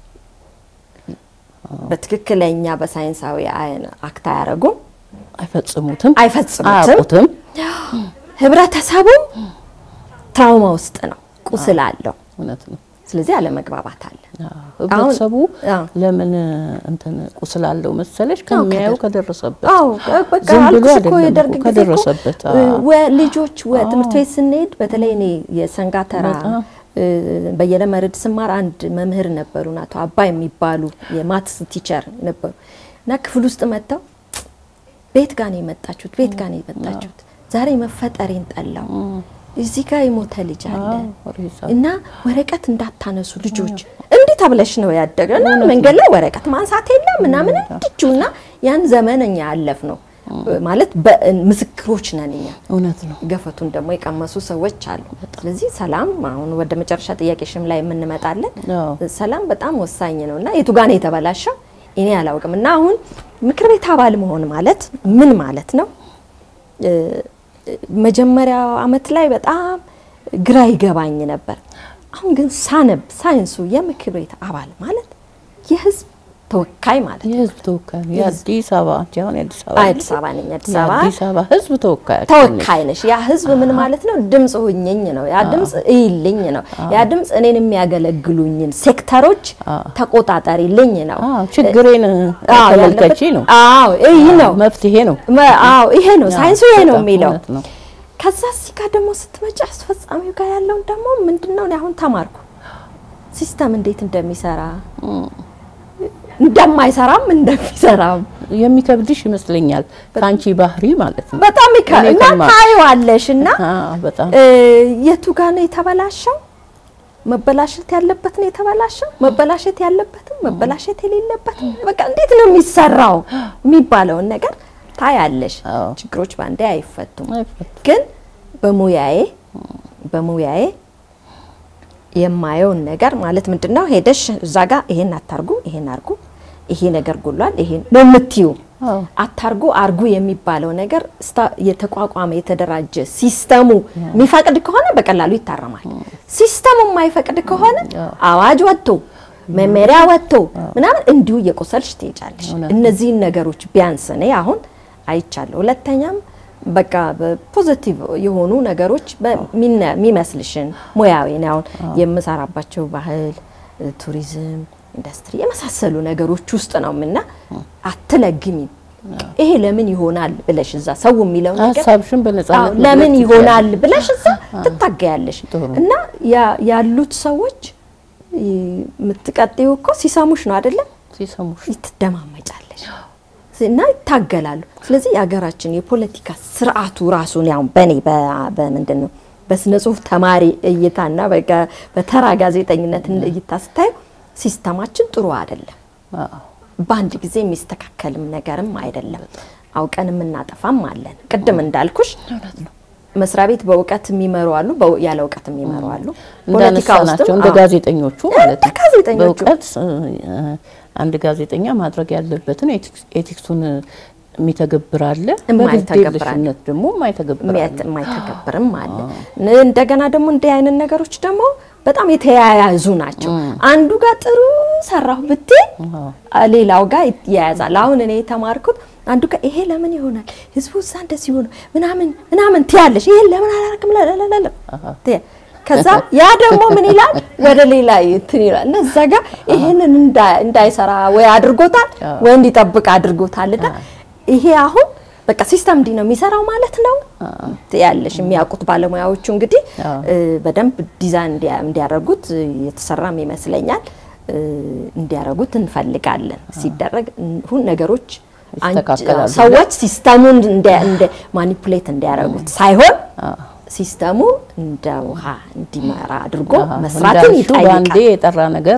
በትክክለኛ በሳይንሳዊ አክት አያረጉም፣ አይፈጽሙትም፣ አይፈጽሙትም። አያውቁትም። ህብረተሰቡም ትራውማ ውስጥ ነው፣ ቁስል አለው። እውነት ነው። ስለዚህ አለመግባባት አለ። ህብረተሰቡ አዎ። ለምን እንትን ቁስል አለው መሰለሽ ከሚያየው ከደረሰበት አዎ በቃ ዝም ብሎ አልኩሽ እኮ አይደለም የደርግ እኮ ጊዜ እኮ ከደረሰበት ወ- ልጆች ወ- ትምህርት ቤት ስንሄድ በተለይ እኔ የሰንጋተራ በጣም። እ፣ በየነ መርድ ስማር አንድ መምህር ነበሩ አቶ አባይ የሚባሉ የማትስ ቲቸር ነበሩ እና ክፍል ውስጥ መጥተው ቤት ጋር ነው የመጣችሁት፣ ቤት ጋር ነው የመጣችሁት፣ ዛሬ መፈጠሬን ጠላው፣ እዚህ ጋር የሞተ ልጅ አለ ሬሳ እና ወረቀት እንዳታነሱ ልጆች እንዲህ ተብለሽ ነው ያደገ እና መንገድ ላይ ወረቀት ማንሳት የለም ምናምን እንድችው እና ያን ዘመን እኛ ያለፍ ነው ማለት በ- ምስክሮች ነን እኛ። እውነት ነው። ገፈቱን ደግሞ የቀመሱ ሰዎች አሉ። ስለዚህ ሰላም አሁን ወደ መጨረሻ ጥያቄሽም ላይ የምንመጣለን። አዎ። ሰላም በጣም ወሳኝ ነው እና የቱ ጋር ነው የተበላሸው እኔ አላውቅም። እና አሁን ምክር ቤት አባል መሆን ማለት ምን ማለት ነው? እ፣ መጀመሪያ አመት ላይ በጣም ግራ ይገባኝ ነበር። አሁን ግን ሳነብ ሳይንሱ የምክር ቤት አባል ማለት የህዝብ ተወካይ ማለት ነው። የህዝብ ተወካይ ነው። የአዲስ አበባ አንቺ አሁን የአዲስ አበባ አዲስ አበባ ነኝ። አዲስ አበባ የአዲስ አበባ ህዝብ ተወካይ ተወካይ ነሽ። ያ ህዝብ ምን ማለት ነው? ድምፅ ሁኝኝ ነው። ያ ድምፅ እይልኝ ነው። ያ ድምፅ እኔን የሚያገለግሉኝን ሴክተሮች ተቆጣጠሪልኝ ነው። አዎ ችግሬን አዎ፣ ተመልከቺ ያለበት- ነው። አዎ ይህ ነው። መፍትሄ ነው። መ- አዎ ይሄ ነው። ሳይንሱ ይሄ ነው በጣም የሚለው። እውነት ነው። ከዛ እዚህ ጋር ደግሞ ስትመጪ አስፈጻሚው ጋር ያለውን ደግሞ ምንድነው? እኔ አሁን ተማርኩ ሲስተም እንዴት እንደሚሰራ እንደማይሰራም እንደሚሰራም የሚከብድሽ ይመስለኛል ከአንቺ ባህሪ ማለት ነው። በጣም ይከ እኔ እና ከማ- ታይዋለሽ እና አዎ በጣም እ፣ የቱ ጋር ነው የተበላሸው? መበላሸት ያለበት ነው የተበላሸው፣ መበላሸት ያለበትም መበላሸት የሌለበትም በቃ እንዴት ነው የሚሰራው የሚባለውን ነገር ታያለሽ። አዎ። ችግሮች በአንዴ አይፈቱም። አይፈቱም። ግን በሙያዬ በሙያዬ የማየውን ነገር ማለት ምንድን ነው ሄደሽ እዛ ጋር ይሄን አታርጉ፣ ይሄን አርጉ፣ ይሄ ነገር ጎሏል፣ ይሄን ነው የምትዩ አዎ። አታርጉ አርጉ የሚባለው ነገር ስታ- የተቋቋመ የተደራጀ ሲስተሙ የሚፈቅድ ከሆነ በቀላሉ ይታረማል። ሲስተሙ የማይፈቅድ ከሆነ አዋጅ ወጥቶ መመሪያ ወጥቶ ምናምን እንዲሁ እየቆሰልሽ ትሄጃለሽ። እነዚህን ነገሮች ቢያንስ እኔ አሁን አይቻለሁ። ሁለተኛም በቃ በፖዚቲቭ የሆኑ ነገሮች በሚነ- የሚመስልሽን ሙያዊ እኔ አሁን የምሰራባቸው ባህል፣ ቱሪዝም፣ ኢንዱስትሪ የመሳሰሉ ነገሮች ውስጥ ነው ምና አትለግሚም። ይሄ ለምን ይሆናል ብለሽ እዛ ሰው የሚለው ነገር ሀሳብሽን በነጻነት አዎ፣ መግለጽ ለምን ትችያለሽ። ይሆናል ብለሽ እዛ ትታገያለሽ። ጥሩ። እና ያ- ያሉት ሰዎች የምትቀጥዩ እኮ ሲሰሙሽ ነው አይደለም? ሲሰሙሽ ትደማመጫለሽ እና ይታገላሉ። ስለዚህ የሀገራችን የፖለቲካ ስርዓቱ ራሱን ያው በእኔ በ- በምንድን ነው በስነ ጽሁፍ ተማሪ እይታና በቃ በተራ ጋዜጠኝነት እይታ ስታዩ ሲስተማችን ጥሩ አይደለም። አዎ። በአንድ ጊዜ የሚስተካከልም ነገርም አይደለም። አውቀን የምናጠፋም አለን። ቅድም እንዳልኩሽ መስሪያ ቤት በእውቀት የሚመሩ አሉ፣ በው- ያለ እውቀት የሚመሩ አሉ። ፖለቲካ እንዳነሳናቸው ውስጥም እንደ አዎ፣ ጋዜጠኞቹ ማለት እንደ ነው። ጋዜጠኞቹ በእውቀት እ፣ አንድ ጋዜጠኛ ማድረግ ያለበትን ኤቲክስ- ኤቲክሱን የሚተገብር አለ፣ የማይተገብር አለ። በግዴለሽነት ደግሞ የማይተገብር አለ። የሚያት- የማይተገብርም አለ። ን- እንደገና ደግሞ እንዲህ አይነት ነገሮች ደግሞ በጣም የተያያዙ ናቸው። አንዱ ጋር ጥሩ ሰራሁ ብትይ አዎ። ሌላው ጋር ይያያዛል። አሁን እኔ የተማርኩት አንዱ ጋር ይሄ ለምን ይሆናል ህዝቡ እዛ እንደዚህ ሆነ ምናምን ምናምን ትያለሽ፣ ይሄን ለምን አላረግም ላላላ ትያ- ከዛ ያ ደግሞ ምን ይላል ወደ ሌላ እንትን ይላል እና እዛ ጋር ይሄንን እንዳ- እንዳይሰራ ወይ አድርጎታል ወይ እንዲጠብቅ አድርጎታል እና ይሄ አሁን በቃ ሲስተም እንዲህ ነው የሚሰራው ማለት ነው ያለሽ የሚያውቁት ባለሙያዎቹ እንግዲህ አዎ። እ፣ በደንብ ዲዛይን እንዲያ- እንዲያደርጉት እ፣ የተሰራም ይመስለኛል እ፣ እንዲያደርጉት እንፈልጋለን። ሲደረግ ሁን ነገሮች አንቺ- ይስተካከላሉ። ሰዎች ሲስተሙን እንደ እንደ ማኒፑሌት እንዲያደርጉት ሳይሆን ሲስተሙ እንደ ውሃ እንዲመራ አድርጎ አዎ፣ መስራትን እንዳልሽው በአንዴ ይጠይቃል። የጠራ ነገር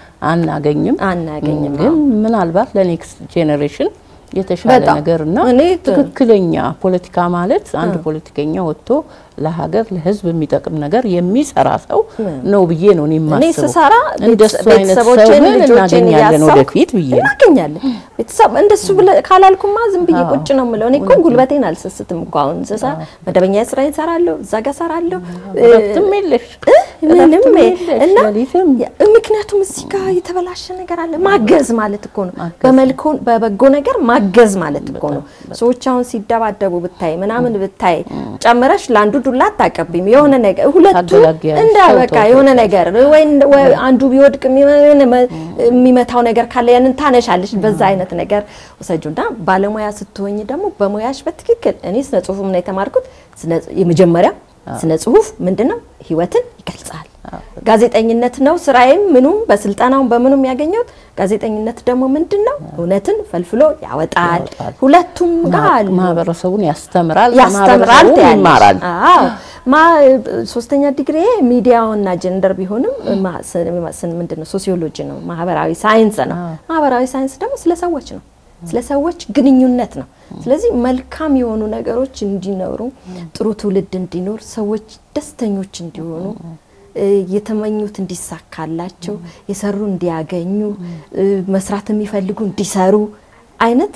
አናገኝም አናገኝም። ግን ምናልባት ለኔክስት ጄኔሬሽን የተሻለ በጣም። ነገር እና እኔ ትክክለኛ ፖለቲካ ማለት አንድ ፖለቲከኛ ወጥቶ ለሀገር ለሕዝብ የሚጠቅም ነገር የሚሰራ ሰው ነው ብዬ ነው እኔ እኔ የማስበው። ስሰራ እንደሱ አይነት ሰው ቤተሰቦቼን ግን ልጆቼን እናገኛለን እያሳብኩ ወደፊት ብዬ ነው። እናገኛለን። ቤተሰብ እንደሱ ብለህ ካላልኩማ ዝም ብዬ ቁጭ ነው የምለው። እኔ እኮ ጉልበቴን አልሰስትም እኮ አሁን ስሰራ መደበኛ ስራዬን እሰራለሁ፣ እዛ ጋር እሰራለሁ። እረፍትም የለሽ ምንም እረፍትም የለሽ፣ እና ሌሊትም ያ- ምክንያቱም እዚህ ጋር የተበላሸ ነገር አለ። ማገዝ ማለት እኮ ነው። ማገዝ። በመልኮ በበጎ ነገር ማገዝ ማለት እኮ ነው። ሰዎች አሁን ሲደባደቡ ብታይ ምናምን ብታይ ጨምረሽ ለአንዱ ዱላ አታቀቢም። የሆነ ነገር ሁለቱ ታገላግያለሽ። እንደ ተው፣ በቃ ተው፣ የሆነ ነገር ወይ እንደ- ወይ አንዱ ቢወድቅ የሆነ መ- የሚመታው ነገር ካለ ያንን ታነሻለሽ። በዛ አይነት ነገር ወሰጁና ባለሙያ ስትሆኝ ደግሞ በሙያሽ በትክክል እኔ ስነ ጽሁፍም ነው የተማርኩት። ስነ- የመጀመሪያ ስነ ጽሁፍ ምንድነው? ህይወትን ይገልጻል። ጋዜጠኝነት ነው ስራዬም ምኑም በስልጠናውም በምኑም ያገኘሁት። ጋዜጠኝነት ደግሞ ምንድነው? እውነትን ፈልፍሎ ያወጣል። ያወጣል። ሁለቱም ጋር አሉ። ማህበረሰቡን ያስተምራል፣ ያስተምራል ከማህበረሰቡ ትያለሽ። ይማራል። አዎ ማ ሶስተኛ ዲግሪ ሚዲያውና ጀንደር ቢሆንም ማ- ስ- ስ- ምንድነው ሶሲዮሎጂ ነው፣ ማህበራዊ ሳይንስ ነው። ማህበራዊ ሳይንስ ደግሞ ስለ ሰዎች ነው፣ ስለ ሰዎች ግንኙነት ነው። ስለዚህ መልካም የሆኑ ነገሮች እንዲኖሩ፣ ጥሩ ትውልድ እንዲኖር፣ ሰዎች ደስተኞች እንዲሆኑ እ፣ የተመኙት እንዲሳካላቸው፣ የሰሩ እንዲያገኙ፣ እ፣ መስራት የሚፈልጉ እንዲሰሩ አይነት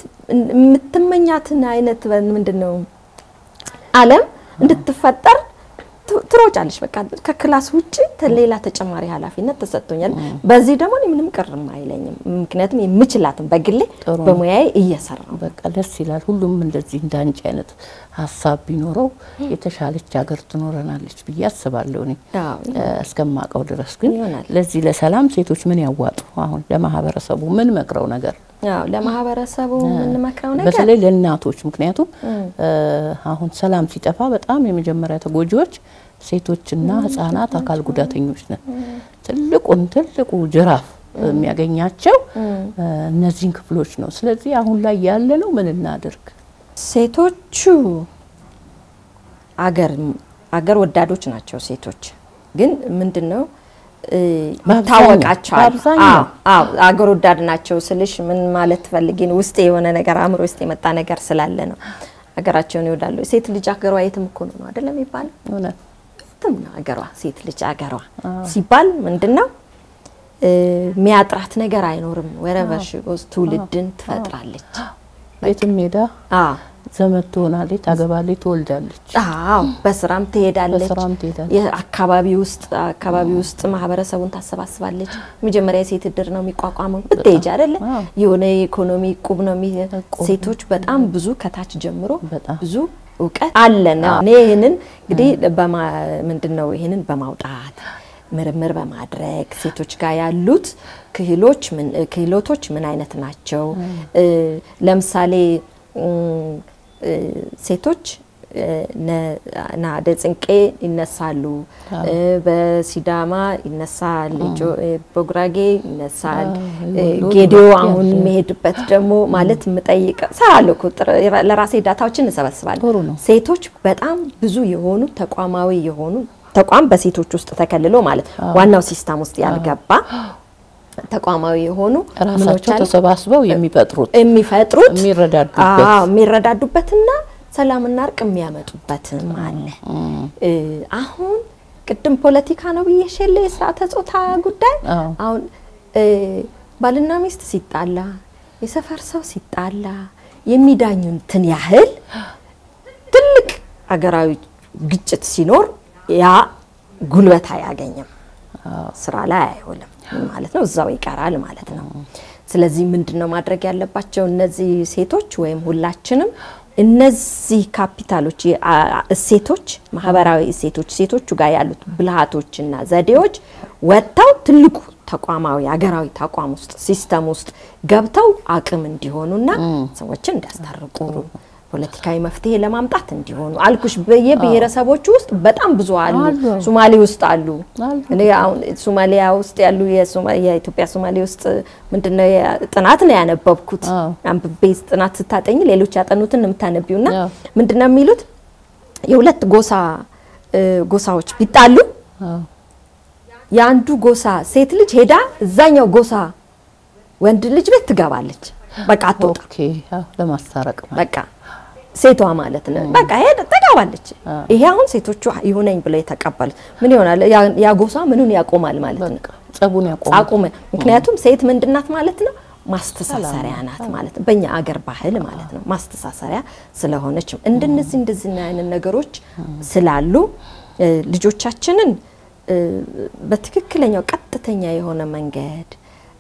የምትመኛትን አይነት ምንድን ነው ዓለም እንድትፈጠር ት- ትሮጫለሽ። በቃ ከክላስ ውጭ ተ- ሌላ ተጨማሪ ኃላፊነት ተሰጥቶኛል። በዚህ ደግሞ እኔ ምንም ቅርም አይለኝም። ምክንያቱም የምችላትን በግሌ ጥሩ ነው። በሙያዬ እየሰራሁ በቃ ደስ ይላል። ሁሉም እንደዚህ እንዳንቺ አይነት ሀሳብ ቢኖረው የተሻለች ሀገር ትኖረናለች ብዬ አስባለሁ። እኔ አዎ። እ፣ እስከማውቀው ድረስ ግን ይሆናል። ለዚህ ለሰላም ሴቶች ምን ያዋጡ? አሁን ለማህበረሰቡ ምን መክረው ነገር አዎ፣ ለማህበረሰቡ የምንመክረው ነገር በተለይ ለእናቶች ምክንያቱም እ፣ አሁን ሰላም ሲጠፋ በጣም የመጀመሪያ ተጎጂዎች ሴቶችና ህጻናት፣ አካል ጉዳተኞች ነን። ትልቁን ትልቁ ጅራፍ የሚያገኛቸው እ፣ እነዚህን ክፍሎች ነው። ስለዚህ አሁን ላይ ያለ ነው ምን እናድርግ? ሴቶቹ አገር አገር ወዳዶች ናቸው። ሴቶች ግን ምንድነው እ፣ በአብዛኛው፣ ይታወቃቸዋል። በአብዛኛው። አዎ፣ አዎ አገር ወዳድ ናቸው ስልሽ ምን ማለት ፈልጌ ነው? ውስጤ የሆነ ነገር አእምሮ ውስጥ የመጣ ነገር ስላለ ነው። ሀገራቸውን ይወዳሉ። ሴት ልጅ ሀገሯ የትም እኮ ነው አይደለም የሚባለው እውነት የትም ነው ሀገሯ። ሴት ልጅ ሀገሯ ሲባል ምንድነው እ፣ የሚያጥራት ነገር አይኖርም። ወረቨር ሺ ጎዝ ትውልድን ትፈጥራለች። ቤትም ሄዳ አዎ ዘመድ ትሆናለች፣ ታገባለች፣ ትወልዳለች። አዎ በስራም ትሄዳለች። በስራም ትሄዳለች። የአካባቢ ውስጥ አካባቢ ውስጥ ማህበረሰቡን ታሰባስባለች። መጀመሪያ የሴት እድር ነው የሚቋቋመው ብትሄጂ አይደለ? አዎ። የሆነ የኢኮኖሚ ቁብ ነው የሚ እቁብ። ሴቶች በጣም ብዙ ከታች ጀምሮ በጣም። ብዙ እውቀት አለን። እኔ ይህንን እንግዲህ በማ ምንድን ነው ይህንን በማውጣት ምርምር በማድረግ ሴቶች ጋር ያሉት ክህሎች ምን ክህሎቶች ምን አይነት ናቸው? እ፣ ለምሳሌ እም፣ እ፣ ሴቶች እ፣ ነ- ናደ ጽንቄ ይነሳሉ፣ እ፣ በሲዳማ ይነሳል፣ ጆ- እ፣ በጉራጌ ይነሳል፣ እ፣ ወሎ ጌዲዮ ዲሞክራሲ አሁን አለ። የሚሄድበት ደግሞ ማለት የምጠይቅ ሰራለሁ እኮ ጥረ- ለራሴ ዳታዎችን እሰበስባለሁ። ጥሩ ነው። ሴቶች በጣም ብዙ የሆኑ ተቋማዊ የሆኑ ተቋም በሴቶች ውስጥ ተከልሎ ማለት ዋናው ሲስተም ውስጥ ያልገባ ተቋማዊ የሆኑ ምኖች ራሳቸው አሉ ተሰባስበው የሚፈጥሩት የሚፈጥሩት የሚረዳዱበት አዎ፣ የሚረዳዱበትና ሰላምና እርቅ የሚያመጡበትም አለ። እ፣ አሁን ቅድም ፖለቲካ ነው ብዬሽ የለ የስርዓተ ጾታ ጉዳይ አዎ። አሁን እ፣ ባልና ሚስት ሲጣላ፣ የሰፈር ሰው ሲጣላ የሚዳኙትን ያህል ትልቅ አገራዊ ግጭት ሲኖር ያ ጉልበት አያገኝም፣ ስራ ላይ አይውልም ማለት ነው። እዛው ይቀራል ማለት ነው። ስለዚህ ምንድን ነው ማድረግ ያለባቸው እነዚህ ሴቶች ወይም ሁላችንም እነዚህ ካፒታሎች እሴቶች፣ ማህበራዊ እሴቶች ሴቶቹ ጋር ያሉት ብልሃቶችና ዘዴዎች ወጥተው ትልቁ ተቋማዊ ሀገራዊ ተቋም ውስጥ ሲስተም ውስጥ ገብተው አቅም እንዲሆኑና ሰዎችን እንዲያስታርቁ ፖለቲካዊ መፍትሄ ለማምጣት እንዲሆኑ አልኩሽ። በየብሔረሰቦቹ ውስጥ በጣም ብዙ አሉ። ሶማሌ ውስጥ አሉ። እኔ አሁን ሶማሊያ ውስጥ ያሉ የኢትዮጵያ ሶማሌ ውስጥ ምንድነው ጥናት ነው ያነበብኩት። አንብቤ ጥናት ስታጠኝ ሌሎች ያጠኑትን የምታነቢውና ምንድነው የሚሉት የሁለት ጎሳ ጎሳዎች ቢጣሉ የአንዱ ጎሳ ሴት ልጅ ሄዳ እዛኛው ጎሳ ወንድ ልጅ ቤት ትገባለች። በቃ አትወጣ ለማስታረቅ በቃ ሴቷ ማለት ነው። በቃ ሄደ ተጋባለች። ይሄ አሁን ሴቶቹ ይሁነኝ ብለው የተቀበሉት ምን ይሆናል? ያ ጎሳ ምኑን ያቆማል ማለት ነው። ጸቡን ያቆማል። አቁመ ምክንያቱም ሴት ምንድናት ማለት ነው ማስተሳሰሪያ ናት ማለት ነው። በእኛ አገር ባህል ማለት ነው ማስተሳሰሪያ ስለሆነች እንደነዚህ እንደዚህ አይነት ነገሮች ስላሉ ልጆቻችንን በትክክለኛው ቀጥተኛ የሆነ መንገድ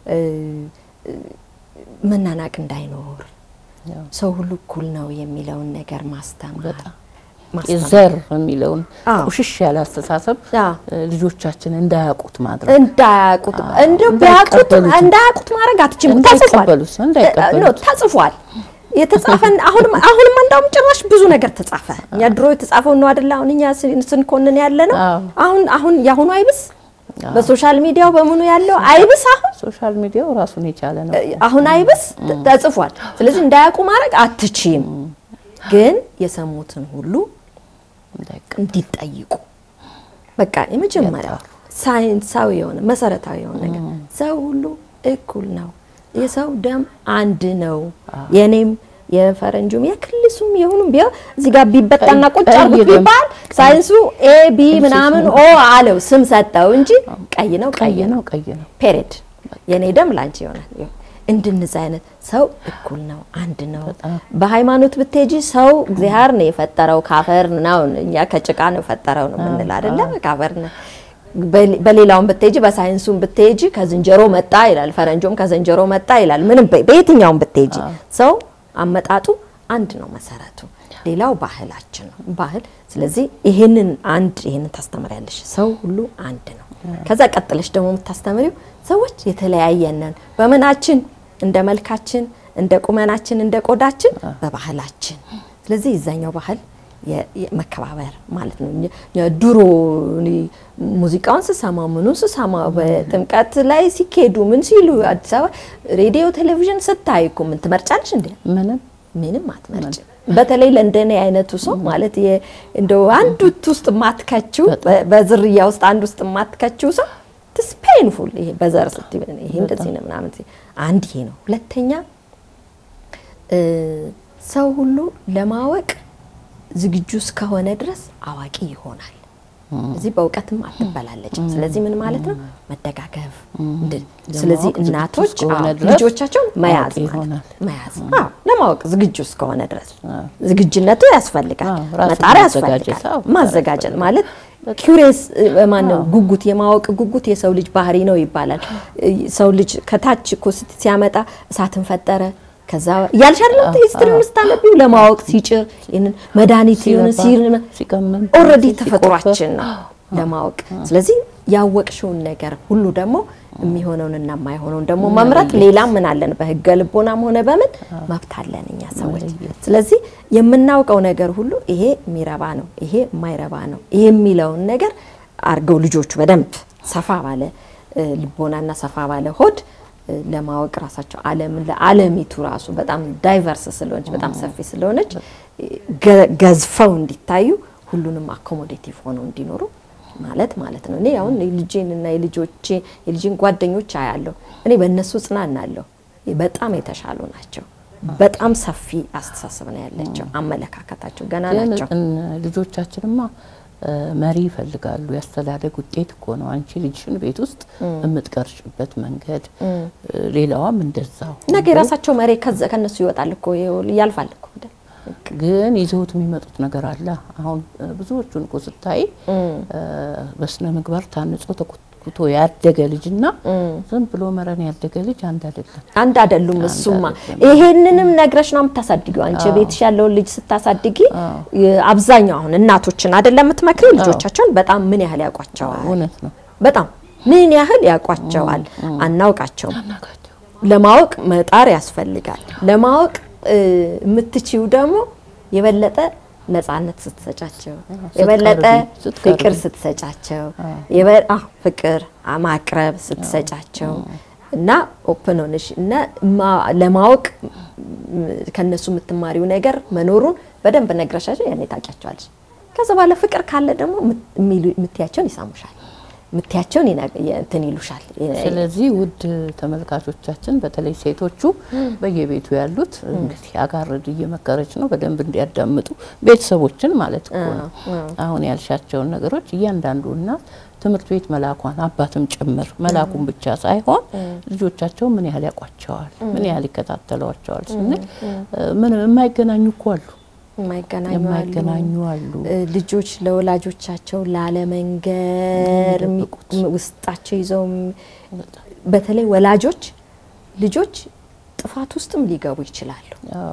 መናናቅ እንዳይኖር ሰው ሁሉ እኩል ነው የሚለውን ነገር ማስተማር ዘር የሚለውን ቁሽሽ ያለ አስተሳሰብ ልጆቻችን እንዳያውቁት ማድረግ እንዳያውቁት እንደው ቢያውቁት እንዳያውቁት ማድረግ አትችልም። ተጽፏል ኖ ተጽፏል የተጻፈን አሁንም አሁንም እንዳውም ጭራሽ ብዙ ነገር ተጻፈ። እኛ ድሮ የተጻፈው ነው አይደለ? አሁን እኛ ስንኮንን ያለ ነው። አሁን አሁን ያሁኑ አይብስ በሶሻል ሚዲያው በምኑ ያለው አይብስ አሁን ሶሻል ሚዲያው ራሱን የቻለ ነው። አሁን አይብስ ተጽፏል። ስለዚህ እንዳያውቁ ማድረግ አትችይም፣ ግን የሰሙትን ሁሉ እንዲጠይቁ በቃ የመጀመሪያው ሳይንሳዊ የሆነ መሰረታዊ የሆነ ነገር ሰው ሁሉ እኩል ነው። የሰው ደም አንድ ነው። የኔም የፈረንጁም የክልሱም የሁሉም ቢሆን እዚህ ጋር ቢበጣና ቁጭ አርጉት ቢባል ሳይንሱ ኤ ቢ ምናምን ኦ አለው ስም ሰጠው እንጂ ቀይ ነው ቀይ ነው ቀይ ነው ፔሬድ የኔ ደም ላንቺ ይሆናል። እንድንዚህ አይነት ሰው እኩል ነው፣ አንድ ነው። በሃይማኖት ብትሄጂ ሰው እግዚአብሔር ነው የፈጠረው ካፈር ነው፣ እኛ ከጭቃ ነው የፈጠረው ነው የምንል አይደለ? ካፈር ነው በሌላውም ብትሄጂ በሳይንሱም ብትሄጂ ከዝንጀሮ መጣ ይላል፣ ፈረንጆም ከዝንጀሮ መጣ ይላል። ምንም በየትኛውም ብትሄጂ ሰው አመጣጡ አንድ ነው መሰረቱ። ሌላው ባህላችን ነው ባህል። ስለዚህ ይሄንን አንድ ይሄንን ታስተምሪያለሽ። ሰው ሁሉ አንድ ነው። ከዛ ቀጥለሽ ደግሞ የምታስተምሪው ሰዎች የተለያየነን በምናችን፣ እንደ መልካችን፣ እንደ ቁመናችን፣ እንደ ቆዳችን፣ በባህላችን። ስለዚህ የዛኛው ባህል መከባበር ማለት ነው። ድሮ ሙዚቃውን ስሰማ ምኑን ስሰማ በጥምቀት ላይ ሲኬዱ ምን ሲሉ አዲስ አበባ ሬዲዮ ቴሌቪዥን ስታይ እኮ ምን ትመርጫለሽ እንዴ? ምንም ምንም አትመርጭም። በተለይ ለእንደኔ አይነቱ ሰው ማለት እንደው አንድ ውስጥ የማትከችው በዝርያ ውስጥ አንድ ውስጥ የማትከችው ሰው ትስ ፔንፉል ይሄ በዘር ስትይ ይሄ እንደዚህ ነው ምናምን አንድ ይሄ ነው። ሁለተኛ ሰው ሁሉ ለማወቅ ዝግጁ እስከሆነ ድረስ አዋቂ ይሆናል። እዚህ በእውቀትም አትበላለጭም። ስለዚህ ምን ማለት ነው? መደጋገፍ። ስለዚህ እናቶች ልጆቻቸውን መያዝ ማለት መያዝ ለማወቅ ዝግጁ እስከሆነ ድረስ ዝግጁነት ያስፈልጋል፣ መጣር ያስፈልጋል። ማዘጋጀት ማለት ኪውሬስ ማነው ጉጉት የማወቅ ጉጉት የሰው ልጅ ባህሪ ነው ይባላል። ሰው ልጅ ከታች እኮ ሲያመጣ እሳትን ፈጠረ ከዛ እያልሽ አይደለም ሂስትሪውን ስታነቢው ለማወቅ ሲጭር ይህንን መድኃኒት ይሁን ሲቀመም ኦልሬዲ ተፈጥሯችን ነው ለማወቅ። ስለዚህ ያወቅሽውን ነገር ሁሉ ደግሞ የሚሆነውንና የማይሆነውን ደግሞ መምረጥ ሌላም ምን አለን በህገ ልቦናም ሆነ በምን መብት አለን እኛ ሰዎች። ስለዚህ የምናውቀው ነገር ሁሉ ይሄ የሚረባ ነው፣ ይሄ የማይረባ ነው፣ ይሄ የሚለውን ነገር አድርገው ልጆቹ በደንብ ሰፋ ባለ ልቦናና ሰፋ ባለ ሆድ ለማወቅ ራሳቸው ዓለም ለዓለሚቱ ራሱ በጣም ዳይቨርስ ስለሆነች በጣም ሰፊ ስለሆነች ገዝፈው እንዲታዩ ሁሉንም አኮሞዴቲቭ ሆነው እንዲኖሩ ማለት ማለት ነው። እኔ አሁን የልጄን እና የልጆቼ የልጄን ጓደኞች አያለሁ። እኔ በእነሱ ጽናናለሁ። በጣም የተሻሉ ናቸው። በጣም ሰፊ አስተሳሰብ ነው ያላቸው። አመለካከታቸው ገና ናቸው። ልጆቻችንማ መሪ ይፈልጋሉ። ያስተዳደግ ውጤት እኮ ነው። አንቺ ልጅሽን ቤት ውስጥ የምትቀርጭበት መንገድ፣ ሌላዋም እንደዛው። ነገ የራሳቸው መሪ ከነሱ ይወጣል እኮ ያልፋል እኮ ግን ይዘውት የሚመጡት ነገር አለ። አሁን ብዙዎቹን እኮ ስታይ በስነ ምግባር ታንጾ ተኮትኩቶ ያደገ ልጅና ዝም ብሎ መረን ያደገ ልጅ አንድ አይደለም፣ አንድ አይደሉም። እሱማ ይሄንንም ነግረሽ ነው የምታሳድጊው። አንቺ ቤትሽ ያለውን ልጅ ስታሳድጊ አብዛኛው አሁን እናቶችን አይደለም የምትመክሪው፣ ልጆቻቸውን በጣም ምን ያህል ያውቋቸዋል? እውነት ነው። በጣም ምን ያህል ያውቋቸዋል? አናውቃቸውም። ለማወቅ መጣር ያስፈልጋል። ለማወቅ የምትችው ደግሞ የበለጠ ነጻነት ስትሰጫቸው፣ የበለጠ ፍቅር ስትሰጫቸው፣ ፍቅር ማቅረብ ስትሰጫቸው እና ኦፕን ሆነሽ እና ለማወቅ ከነሱ የምትማሪው ነገር መኖሩን በደንብ ነግረሻቸው ያኔ ታውቂያቸዋለሽ። ከዛ በኋላ ፍቅር ካለ ደግሞ የምትያቸውን ይሳሙሻል ምትያቸውን እንትን ይሉሻል። ስለዚህ ውድ ተመልካቾቻችን በተለይ ሴቶቹ በየቤቱ ያሉት እንግዲህ አጋርድ እየመከረች ነው፣ በደንብ እንዲያዳምጡ ቤተሰቦችን ማለት እኮ ነው። አሁን ያልሻቸውን ነገሮች እያንዳንዱ እናት ትምህርት ቤት መላኳን አባትም ጭምር መላኩን ብቻ ሳይሆን ልጆቻቸው ምን ያህል ያውቋቸዋል፣ ምን ያህል ይከታተሏቸዋል ስንል ምን የማይገናኙ እኮ አሉ የማይገናኙ አሉ። ልጆች ለወላጆቻቸው ላለመንገር ውስጣቸው ይዘው በተለይ ወላጆች ልጆች ጥፋት ውስጥም ሊገቡ ይችላሉ።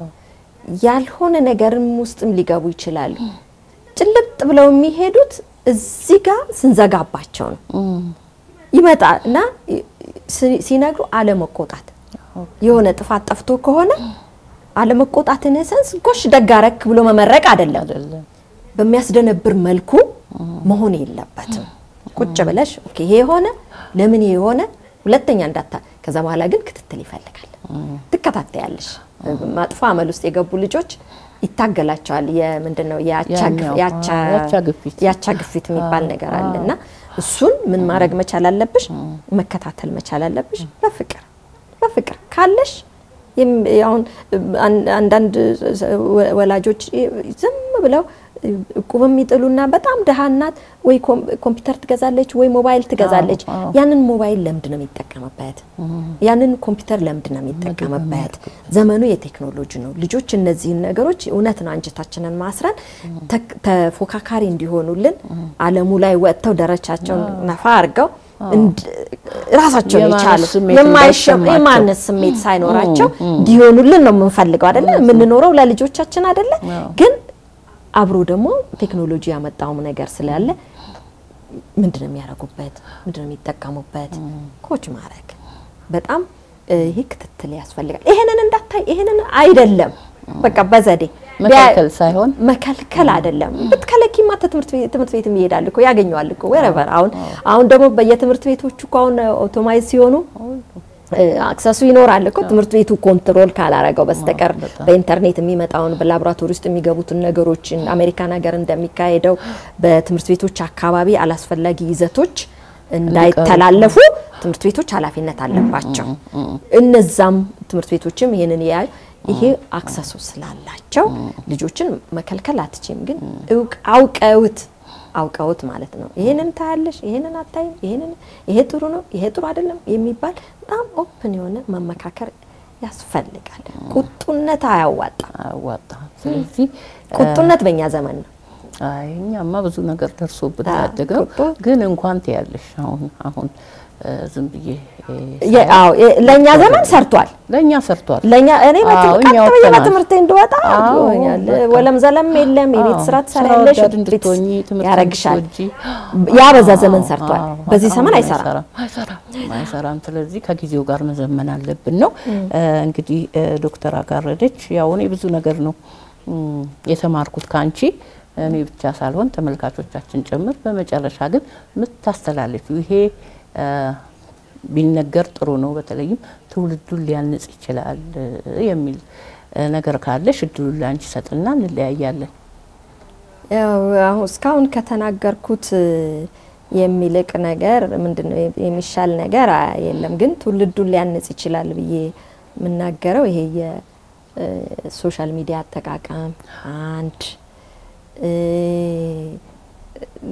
ያልሆነ ነገርም ውስጥም ሊገቡ ይችላሉ። ጭልጥ ብለው የሚሄዱት እዚህ ጋር ስንዘጋባቸው ነው። ይመጣ እና ሲነግሩ አለመቆጣት የሆነ ጥፋት ጠፍቶ ከሆነ አለመቆጣትን ሰንስ ጎሽ ደጋረክ ብሎ መመረቅ አይደለም። በሚያስደነብር መልኩ መሆን የለበትም። ቁጭ ብለሽ ኦኬ ይሄ የሆነ ለምን ይሄ የሆነ ሁለተኛ እንዳታ ከዛ በኋላ ግን ክትትል ይፈልጋል። ትከታተያለሽ። መጥፎ አመል ውስጥ የገቡ ልጆች ይታገላቸዋል። የምንድን ነው የአቻ ግፊት የሚባል ነገር አለ እና እሱን ምን ማድረግ መቻል አለብሽ? መከታተል መቻል አለብሽ። በፍቅር በፍቅር ካለሽ አሁን አንዳንድ ወላጆች ዝም ብለው እቁብ የሚጥሉና በጣም ድሃ እናት ወይ ኮምፒውተር ትገዛለች ወይ ሞባይል ትገዛለች። ያንን ሞባይል ለምንድን ነው የሚጠቀምበት? ያንን ኮምፒውተር ለምንድን ነው የሚጠቀምበት? ዘመኑ የቴክኖሎጂ ነው። ልጆች እነዚህን ነገሮች እውነት ነው አንጀታችንን ማስረን ተፎካካሪ እንዲሆኑልን ዓለሙ ላይ ወጥተው ደረጃቸውን ነፋ አድርገው ራሳቸውን የቻሉ የማነስ ስሜት ሳይኖራቸው እንዲሆኑልን ነው የምንፈልገው አይደለ? የምንኖረው ለልጆቻችን አይደለ? ግን አብሮ ደግሞ ቴክኖሎጂ ያመጣውም ነገር ስላለ ምንድነው የሚያደርጉበት? ምንድነው የሚጠቀሙበት? ኮች ማድረግ በጣም ይህ ክትትል ያስፈልጋል። ይሄንን እንዳታይ ይሄንን አይደለም በቃ በዘዴ መከልከል ሳይሆን መከልከል አይደለም። ብትከለኪማ ትምህርት ቤት ይሄዳል እኮ ያገኘዋል እኮ ወረቨር። አሁን አሁን ደግሞ በየትምህርት ቤቶቹ እኮ አሁን ኦቶማይዝ ሲሆኑ አክሰሱ ይኖራል እኮ ትምህርት ቤቱ ኮንትሮል ካላረገው በስተቀር በኢንተርኔት የሚመጣውን በላቦራቶሪ ውስጥ የሚገቡትን ነገሮችን አሜሪካን ሀገር እንደሚካሄደው በትምህርት ቤቶች አካባቢ አላስፈላጊ ይዘቶች እንዳይተላለፉ ትምህርት ቤቶች ኃላፊነት አለባቸው። እነዛም ትምህርት ቤቶችም ይህንን ያዩ ይሄ አክሰሱ ስላላቸው ልጆችን መከልከል አትችም። ግን አውቀውት አውቀውት ማለት ነው። ይሄንን ታያለሽ፣ ይሄንን አታይም፣ ይሄንን ይሄ ጥሩ ነው፣ ይሄ ጥሩ አይደለም የሚባል በጣም ኦፕን የሆነ መመካከር ያስፈልጋል። ቁጡነት አያዋጣም፣ አያዋጣም። ስለዚህ ቁጡነት በእኛ ዘመን ነው። አይ እኛማ ብዙ ነገር ደርሶብን ያደገው ግን እንኳን ትያለሽ አሁን አሁን ዝም ብዬ ለእኛ ዘመን ሰርቷል። ለእኛ ሰርቷል። ለእኛ እኔ ቀጥ ብዬ በትምህርቴ እንድወጣ አድርጎኛል። ወለም ዘለም የለም። የቤት ስራ ትሰሪያለሽ፣ ያረግሻል። ያ በዛ ዘመን ሰርቷል። በዚህ ዘመን አይሰራም አይሰራም። ስለዚህ ከጊዜው ጋር መዘመን አለብን ነው እንግዲህ ዶክተር አጋረደች ያው እኔ ብዙ ነገር ነው የተማርኩት ከአንቺ እኔ ብቻ ሳልሆን ተመልካቾቻችን ጭምር። በመጨረሻ ግን የምታስተላልፊው ይሄ ቢነገር ጥሩ ነው፣ በተለይም ትውልዱን ሊያንጽ ይችላል የሚል ነገር ካለሽ እድሉን ለአንቺ ሰጥና እንለያያለን። ያው እስካሁን ከተናገርኩት የሚልቅ ነገር ምንድነው የሚሻል ነገር የለም። ግን ትውልዱን ሊያንጽ ይችላል ብዬ የምናገረው ይሄ የሶሻል ሚዲያ አጠቃቀም አንድ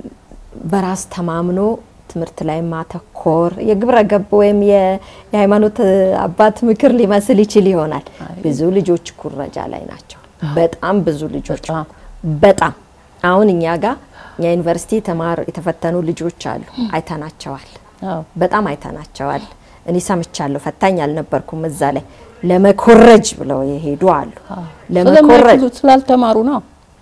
በራስ ተማምኖ ትምህርት ላይ ማተኮር የግብረ ገብ ወይም የ- የሃይማኖት አባት ምክር ሊመስል ይችል ይሆናል። ብዙ ልጆች ኩረጃ ላይ ናቸው። በጣም ብዙ ልጆች በጣም። በጣም አሁን እኛ ጋር እኛ ዩኒቨርሲቲ ተማር የተፈተኑ ልጆች አሉ። አይተናቸዋል። አዎ በጣም አይተናቸዋል። እኔ ሰምቻለሁ። ፈታኝ አልነበርኩም እዛ ላይ ለመኮረጅ ብለው የሄዱ አሉ። ለመኮረጅ ስለማይችሉ ስላልተማሩ ነው።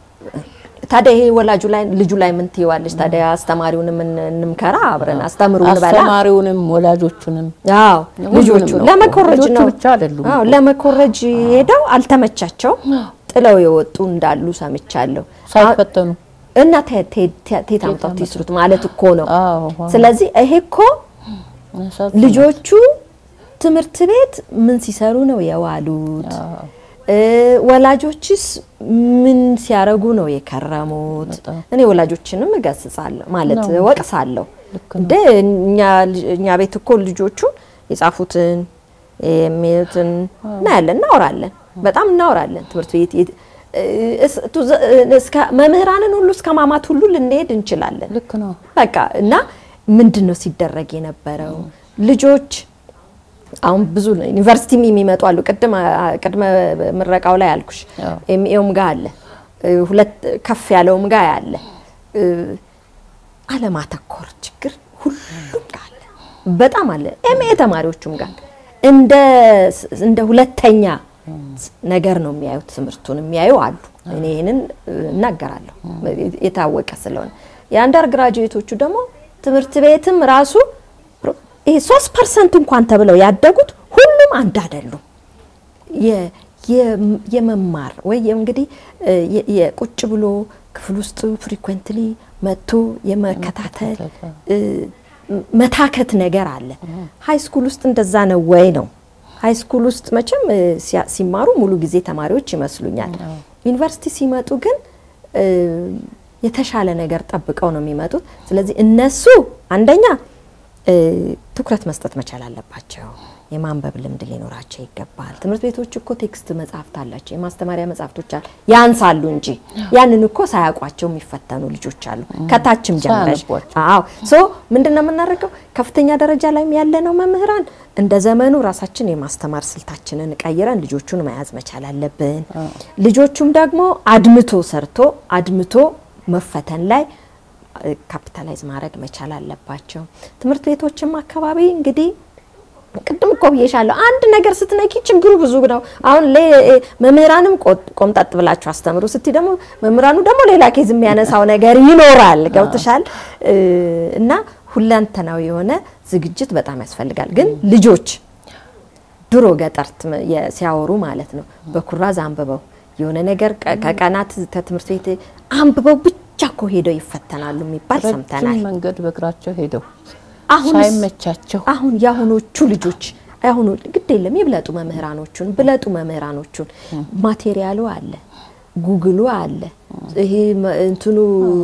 ታዲያ ይሄ ወላጁ ላይ ልጁ ላይ ምን ትይዋለች? ታዲያ አስተማሪውንም እን- እንምከራ አብረን አስተምሩ እንበላ። አስተማሪውንም ወላጆቹንም አዎ ሁሉንም ልጆቹ ነው። ለመኮረጅ ልጆቹ ነው ብቻ አይደሉም አዎ እኮ። ለመኮረጅ ሄደው አልተመቻቸው ጥለው የወጡ እንዳሉ ሰምቻለሁ። ሳይፈተኑ እና ቴ- ቴ- ቴ- ቴት አምጣው ይስሩት ማለት እኮ ነው። አዎ ዋው። ስለዚህ ይሄ እኮ ያሳዝናል። ልጆቹ ትምህርት ቤት ምን ሲሰሩ ነው የዋሉት? አዎ። እ፣ ወላጆችስ ምን ሲያረጉ ነው የከረሙት? በጣም። እኔ ወላጆችንም እገስጻለሁ ማለት ነው እንጂ። ወቅሳለሁ። ልክ እንደ እኛ ልጅ- እኛ ቤት እኮ ልጆቹ የጻፉትን የሚሉትን እናያለን፣ እናወራለን፣ በጣም እናወራለን። ትምህርት ቤት የት- እስ- ቱ- ዘ- እስከ መምህራንን ሁሉ እስከ ማማት ሁሉ ልንሄድ እንችላለን። ልክ ነው። በቃ እና ምንድን ነው ሲደረግ የነበረው ልጆች አሁን ብዙ ዩኒቨርሲቲም የሚመጡ አሉ። ቅድም አ- ቅድመ ምረቃው ላይ አልኩሽ አዎ። ኤምኤውም ጋር አለ እ፣ ሁለት ከፍ ያለውም ጋር አለ እ፣ አለማተኮር ችግር ሁሉም ጋር አለ፣ በጣም አለ። ኤምኤ ተማሪዎቹም ጋር እንደ እንደ ሁለተኛ ነገር ነው የሚያዩት። ትምህርቱን የሚያዩ አሉ። እኔ ይህንን እ፣ እናገራለሁ የታወቀ ስለሆነ የአንደር ግራጁዌቶቹ ደግሞ ትምህርት ቤትም ራሱ ይሄ ሶስት ፐርሰንት እንኳን ተብለው ያደጉት ሁሉም አንድ አይደሉም። የ- የ- የመማር ወይ እንግዲህ እ፣ የ- የቁጭ ብሎ ክፍል ውስጥ ፍሪኩዌንትሊ መጥቶ የመከታተል እ፣ መታከት ነገር አለ። ሀይ ስኩል ውስጥ እንደዛ ነው ወይ ነው? ሀይ ስኩል ውስጥ መቼም እ፣ ሲያ- ሲማሩ ሙሉ ጊዜ ተማሪዎች ይመስሉኛል። ዩኒቨርሲቲ ሲመጡ ግን እ፣ የተሻለ ነገር ጠብቀው ነው የሚመጡት። ስለዚህ እነሱ አንደኛ እ፣ ትኩረት መስጠት መቻል አለባቸው። የማንበብ ልምድ ሊኖራቸው ይገባል። ትምህርት ቤቶች እኮ ቴክስት መጽሐፍት አላቸው፣ የማስተማሪያ መጽሐፍቶች አሉ። ያንሳሉ እንጂ ያንን እኮ ሳያውቋቸው የሚፈተኑ ልጆች አሉ። ከታችም ጀምረሽ ሳያነቧቸው። አዎ ሶ ምንድን ነው የምናደርገው? ከፍተኛ ደረጃ ላይም ያለነው መምህራን እንደ ዘመኑ ራሳችን የማስተማር ስልታችንን ቀይረን ልጆቹን መያዝ መቻል አለብን። ልጆቹም ደግሞ አድምቶ ሰርቶ አድምቶ መፈተን ላይ ካፒታላይዝ ማድረግ መቻል አለባቸው። ትምህርት ቤቶችም አካባቢ እንግዲህ ቅድም እኮ ብዬሻለሁ፣ አንድ ነገር ስትነኪ ችግሩ ብዙ ነው። አሁን ሌ- መምህራንም ቆ- ቆምጠጥ ብላችሁ አስተምሩ ስቲ ደግሞ መምህራኑ ደግሞ ሌላ ኬዝ የሚያነሳው ነገር ይኖራል። ገብትሻል? እ፣ እና ሁለንተናዊ የሆነ ዝግጅት በጣም ያስፈልጋል። ግን ልጆች ድሮ ገጠር ትም- የ- ሲያወሩ ማለት ነው በኩራዝ አንብበው የሆነ ነገር ቀ- ከቀናት ከትምህርት ቤት አንብበው ብቻ እኮ ሄደው ይፈተናሉ የሚባል ሰምተናል። ረጅም መንገድ በእግራቸው ሄደው አሁን ሳይመቻቸው አሁን የአሁኖቹ ልጆች አሁኑ ግድ የለም ይብለጡ መምህራኖቹን ብለጡ መምህራኖቹን ማቴሪያሉ አለ ጉግሉ አለ ይሄ መ- እንትኑ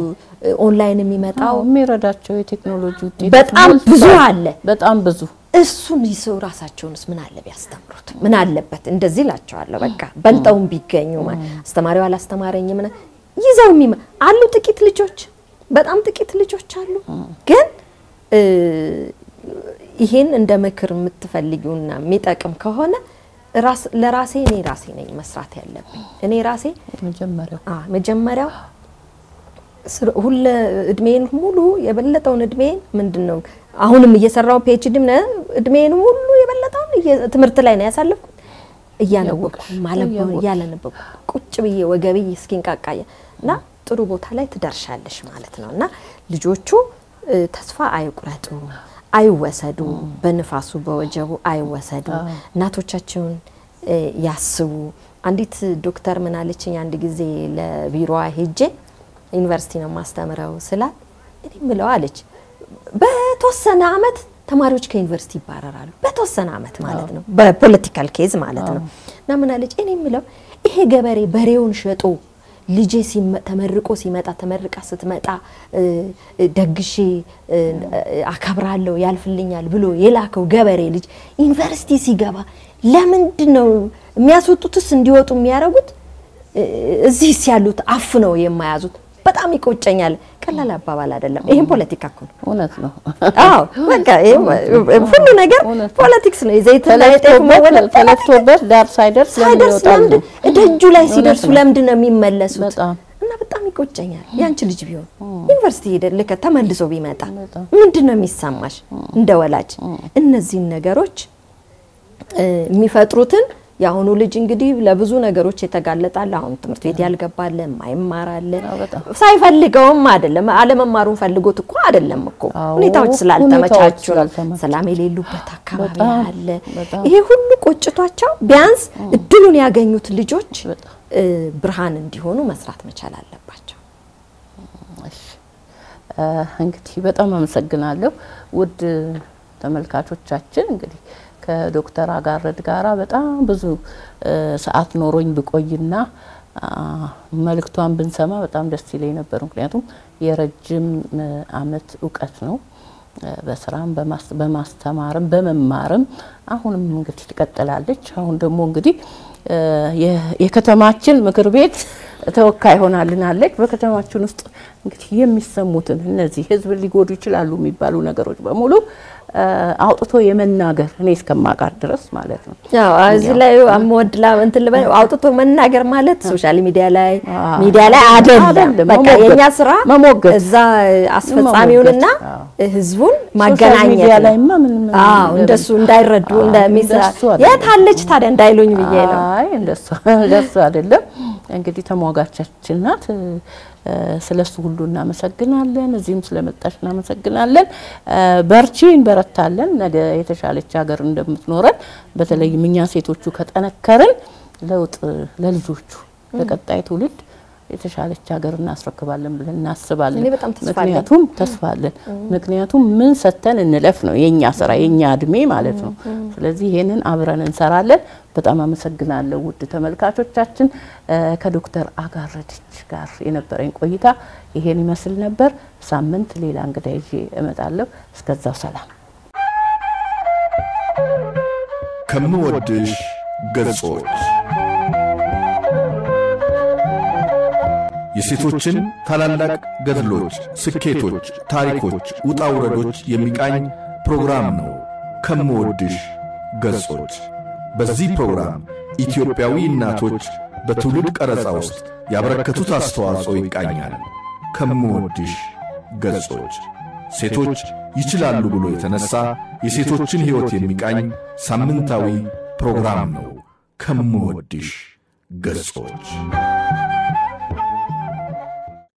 ኦንላይን የሚመጣው አዎ፣ የሚረዳቸው የቴክኖሎጂ ውጤት በጣም ሞልቷል። ብዙ አለ። በጣም ብዙ እሱን ይዘው ራሳቸውንስ ምን አለ ቢያስተምሩት ምን አለበት እንደዚህ እላቸዋለሁ በቃ በልጠውም ቢገኙ ማ- አስተማሪው አላስተማረኝ ምን ይዘው የሚመ አሉ ጥቂት ልጆች በጣም ጥቂት ልጆች አሉ ግን እ፣ ይሄን እንደ ምክር የምትፈልጊውና የሚጠቅም ከሆነ ራስ ለራሴ እኔ ራሴ ነኝ መስራት ያለብኝ እኔ ራሴ መጀመሪያው አ መጀመሪያው ስር- ሁለ እድሜን ሙሉ የበለጠውን እድሜን ምንድን ነው አሁንም እየሰራው ፒኤችዲ እድሜን ሙሉ የበለጠውን እየ- ትምህርት ላይ ነው ያሳለፍኩት። እያነበብኩ እያወቅሽ፣ ማለብ እያወቅሽ። እያለነበብኩ ቁጭ ብዬ ወገቤ እስኪንቃቃየ እና ጥሩ ቦታ ላይ ትደርሻለሽ ማለት ነው። እና ልጆቹ እ፣ ተስፋ አይቁረጡ፣ አይወሰዱ፣ በንፋሱ በወጀቡ አይወሰዱ። እናቶቻቸውን እ፣ ያስቡ። አንዲት ዶክተር ምን አለችኝ አንድ ጊዜ ለቢሮዋ ሄጄ ዩኒቨርሲቲ ነው ማስተምረው ስላት እኔ ምለው አለች በተወሰነ አመት ተማሪዎች ከዩኒቨርሲቲ ይባረራሉ። በተወሰነ አመት ማለት ነው፣ በፖለቲካል ኬዝ ማለት ነው። እና ምን አለች እኔ ምለው ይሄ ገበሬ በሬውን ሸጦ ልጄ ሲመ- ተመርቆ ሲመጣ ተመርቃ ስትመጣ እ፣ እ፣ ደግሼ እ፣ አከብራለሁ ያልፍልኛል ብሎ የላከው ገበሬ ልጅ ዩኒቨርሲቲ ሲገባ ለምንድን ነው የሚያስወጡትስ እንዲወጡ የሚያደርጉት? እ፣ እዚህስ ያሉት አፍ ነው የማያዙት በጣም ይቆጨኛል። ቀላል አባባል አይደለም። ይሄም ፖለቲካ እኮ ነው። እውነት ነው። አዎ በቃ ይሄ ሁሉ ነገር እውነት ነው። ፖለቲክስ ነው። የዘይትና የጤፍ መወለድ ተለፍቶበት ዳር ሳይደርስ ለምን ሳይደርስ ይወጣሉ? ለምንድን ደጁ ላይ ሲደርሱ ነው። ለምንድን ነው የሚመለሱት? በጣም እና በጣም ይቆጨኛል። ያንቺ ልጅ ቢሆን ዩኒቨርሲቲ ሄደ ልከ ተመልሶ ቢመጣ በጣም። ምንድን ነው የሚሰማሽ እንደ ወላጅ? እነዚህን ነገሮች እ፣ የሚፈጥሩትን የአሁኑ ልጅ እንግዲህ ለብዙ ነገሮች የተጋለጣል። አሁን ትምህርት ቤት ያልገባለ ማይማራለ አዎ፣ በጣም። ሳይፈልገውም አይደለም አለመማሩን ፈልጎት እኮ አይደለም እኮ አዎ፣ ሁኔታዎች ሁኔታዎች ስላልተመቻቹ ነው። ስላልተመቻቹ። ሰላም የሌሉበት አካባቢ በጣም፣ አለ። በጣም። ይሄ ሁሉ ቆጭቷቸው ቢያንስ እድሉን ያገኙት ልጆች በጣም። እ፣ ብርሃን እንዲሆኑ መስራት መቻል አለባቸው። እሺ እ፣ እንግዲህ በጣም አመሰግናለሁ ውድ ተመልካቾቻችን። እንግዲህ ከዶክተር አጋረድ ጋራ በጣም ብዙ እ፣ ሰዓት ኖሮኝ ብቆይና አ፣ መልእክቷን ብንሰማ በጣም ደስ ይለኝ ነበር። ምክንያቱም የረጅም እ፣ ዓመት እውቀት ነው እ፣ በስራም በማስ- በማስተማርም በመማርም አሁንም እንግዲህ ትቀጥላለች። አሁን ደግሞ እንግዲህ እ፣ የ- የከተማችን ምክር ቤት ተወካይ ሆናልናለች። በከተማችን ውስጥ እንግዲህ የሚሰሙትን እነዚህ ህዝብ ሊጎዱ ይችላሉ የሚባሉ ነገሮች በሙሉ እ፣ አውጥቶ የመናገር እኔ እስከማውቃት ድረስ ማለት ነው። ያው እዚህ ላይ አምወድላ እንትን ልበል አውጥቶ መናገር ማለት ሶሻል ሚዲያ ላይ አዎ። ሚዲያ ላይ አይደለም። አይደለም፣ በቃ መሞገት፣ የኛ ስራ መሞገት። እዛ አስፈጻሚውንና መሞገት፣ ህዝቡን ሶሻል ማገናኘት ሚዲያ ነው። ላይማ ምንም አዎ እንደሱ እንዳይረዱ አዎ፣ እንደሚሰ እንደሱ አይደለም። የት አለች ታዲያ እንዳይሉኝ ብዬ ነው። አይ እንደሱ እንደሱ አይደለም። እንግዲህ ተሟጋቻችን ናት። እ፣ ስለሱ ሁሉ እናመሰግናለን። እዚህም ስለመጣሽ እናመሰግናለን። እ፣ በርቺ፣ እንበረታለን። ነገ የተሻለች ሀገር እንደምትኖረን በተለይም እኛ ሴቶቹ ከጠነከርን ለውጥ ለልጆቹ ለቀጣይ ትውልድ የተሻለች ሀገር እናስረክባለን ብለን እናስባለን። እኔ በጣም ተስፋ አለኝ። ምክንያቱም ተስፋ አለን። ምክንያቱም ምን ሰተን እንለፍ ነው የኛ ስራ የኛ እድሜ ማለት ነው። ስለዚህ ይሄንን አብረን እንሰራለን። በጣም አመሰግናለሁ ውድ ተመልካቾቻችን። እ፣ ከዶክተር አጋረደች ጋር የነበረኝ ቆይታ ይሄን ይመስል ነበር። ሳምንት ሌላ እንግዳ ይዤ እመጣለሁ። እስከዛው ሰላም። ከምወድሽ ገጾች የሴቶችን ታላላቅ ገድሎች፣ ስኬቶች፣ ታሪኮች፣ ውጣ ውረዶች የሚቃኝ ፕሮግራም ነው። ከምወድሽ ገጾች በዚህ ፕሮግራም ኢትዮጵያዊ እናቶች በትውልድ ቀረጻ ውስጥ ያበረከቱት አስተዋጽኦ ይቃኛል። ከምወድሽ ገጾች ሴቶች ይችላሉ ብሎ የተነሳ የሴቶችን ሕይወት የሚቃኝ ሳምንታዊ ፕሮግራም ነው። ከምወድሽ ገጾች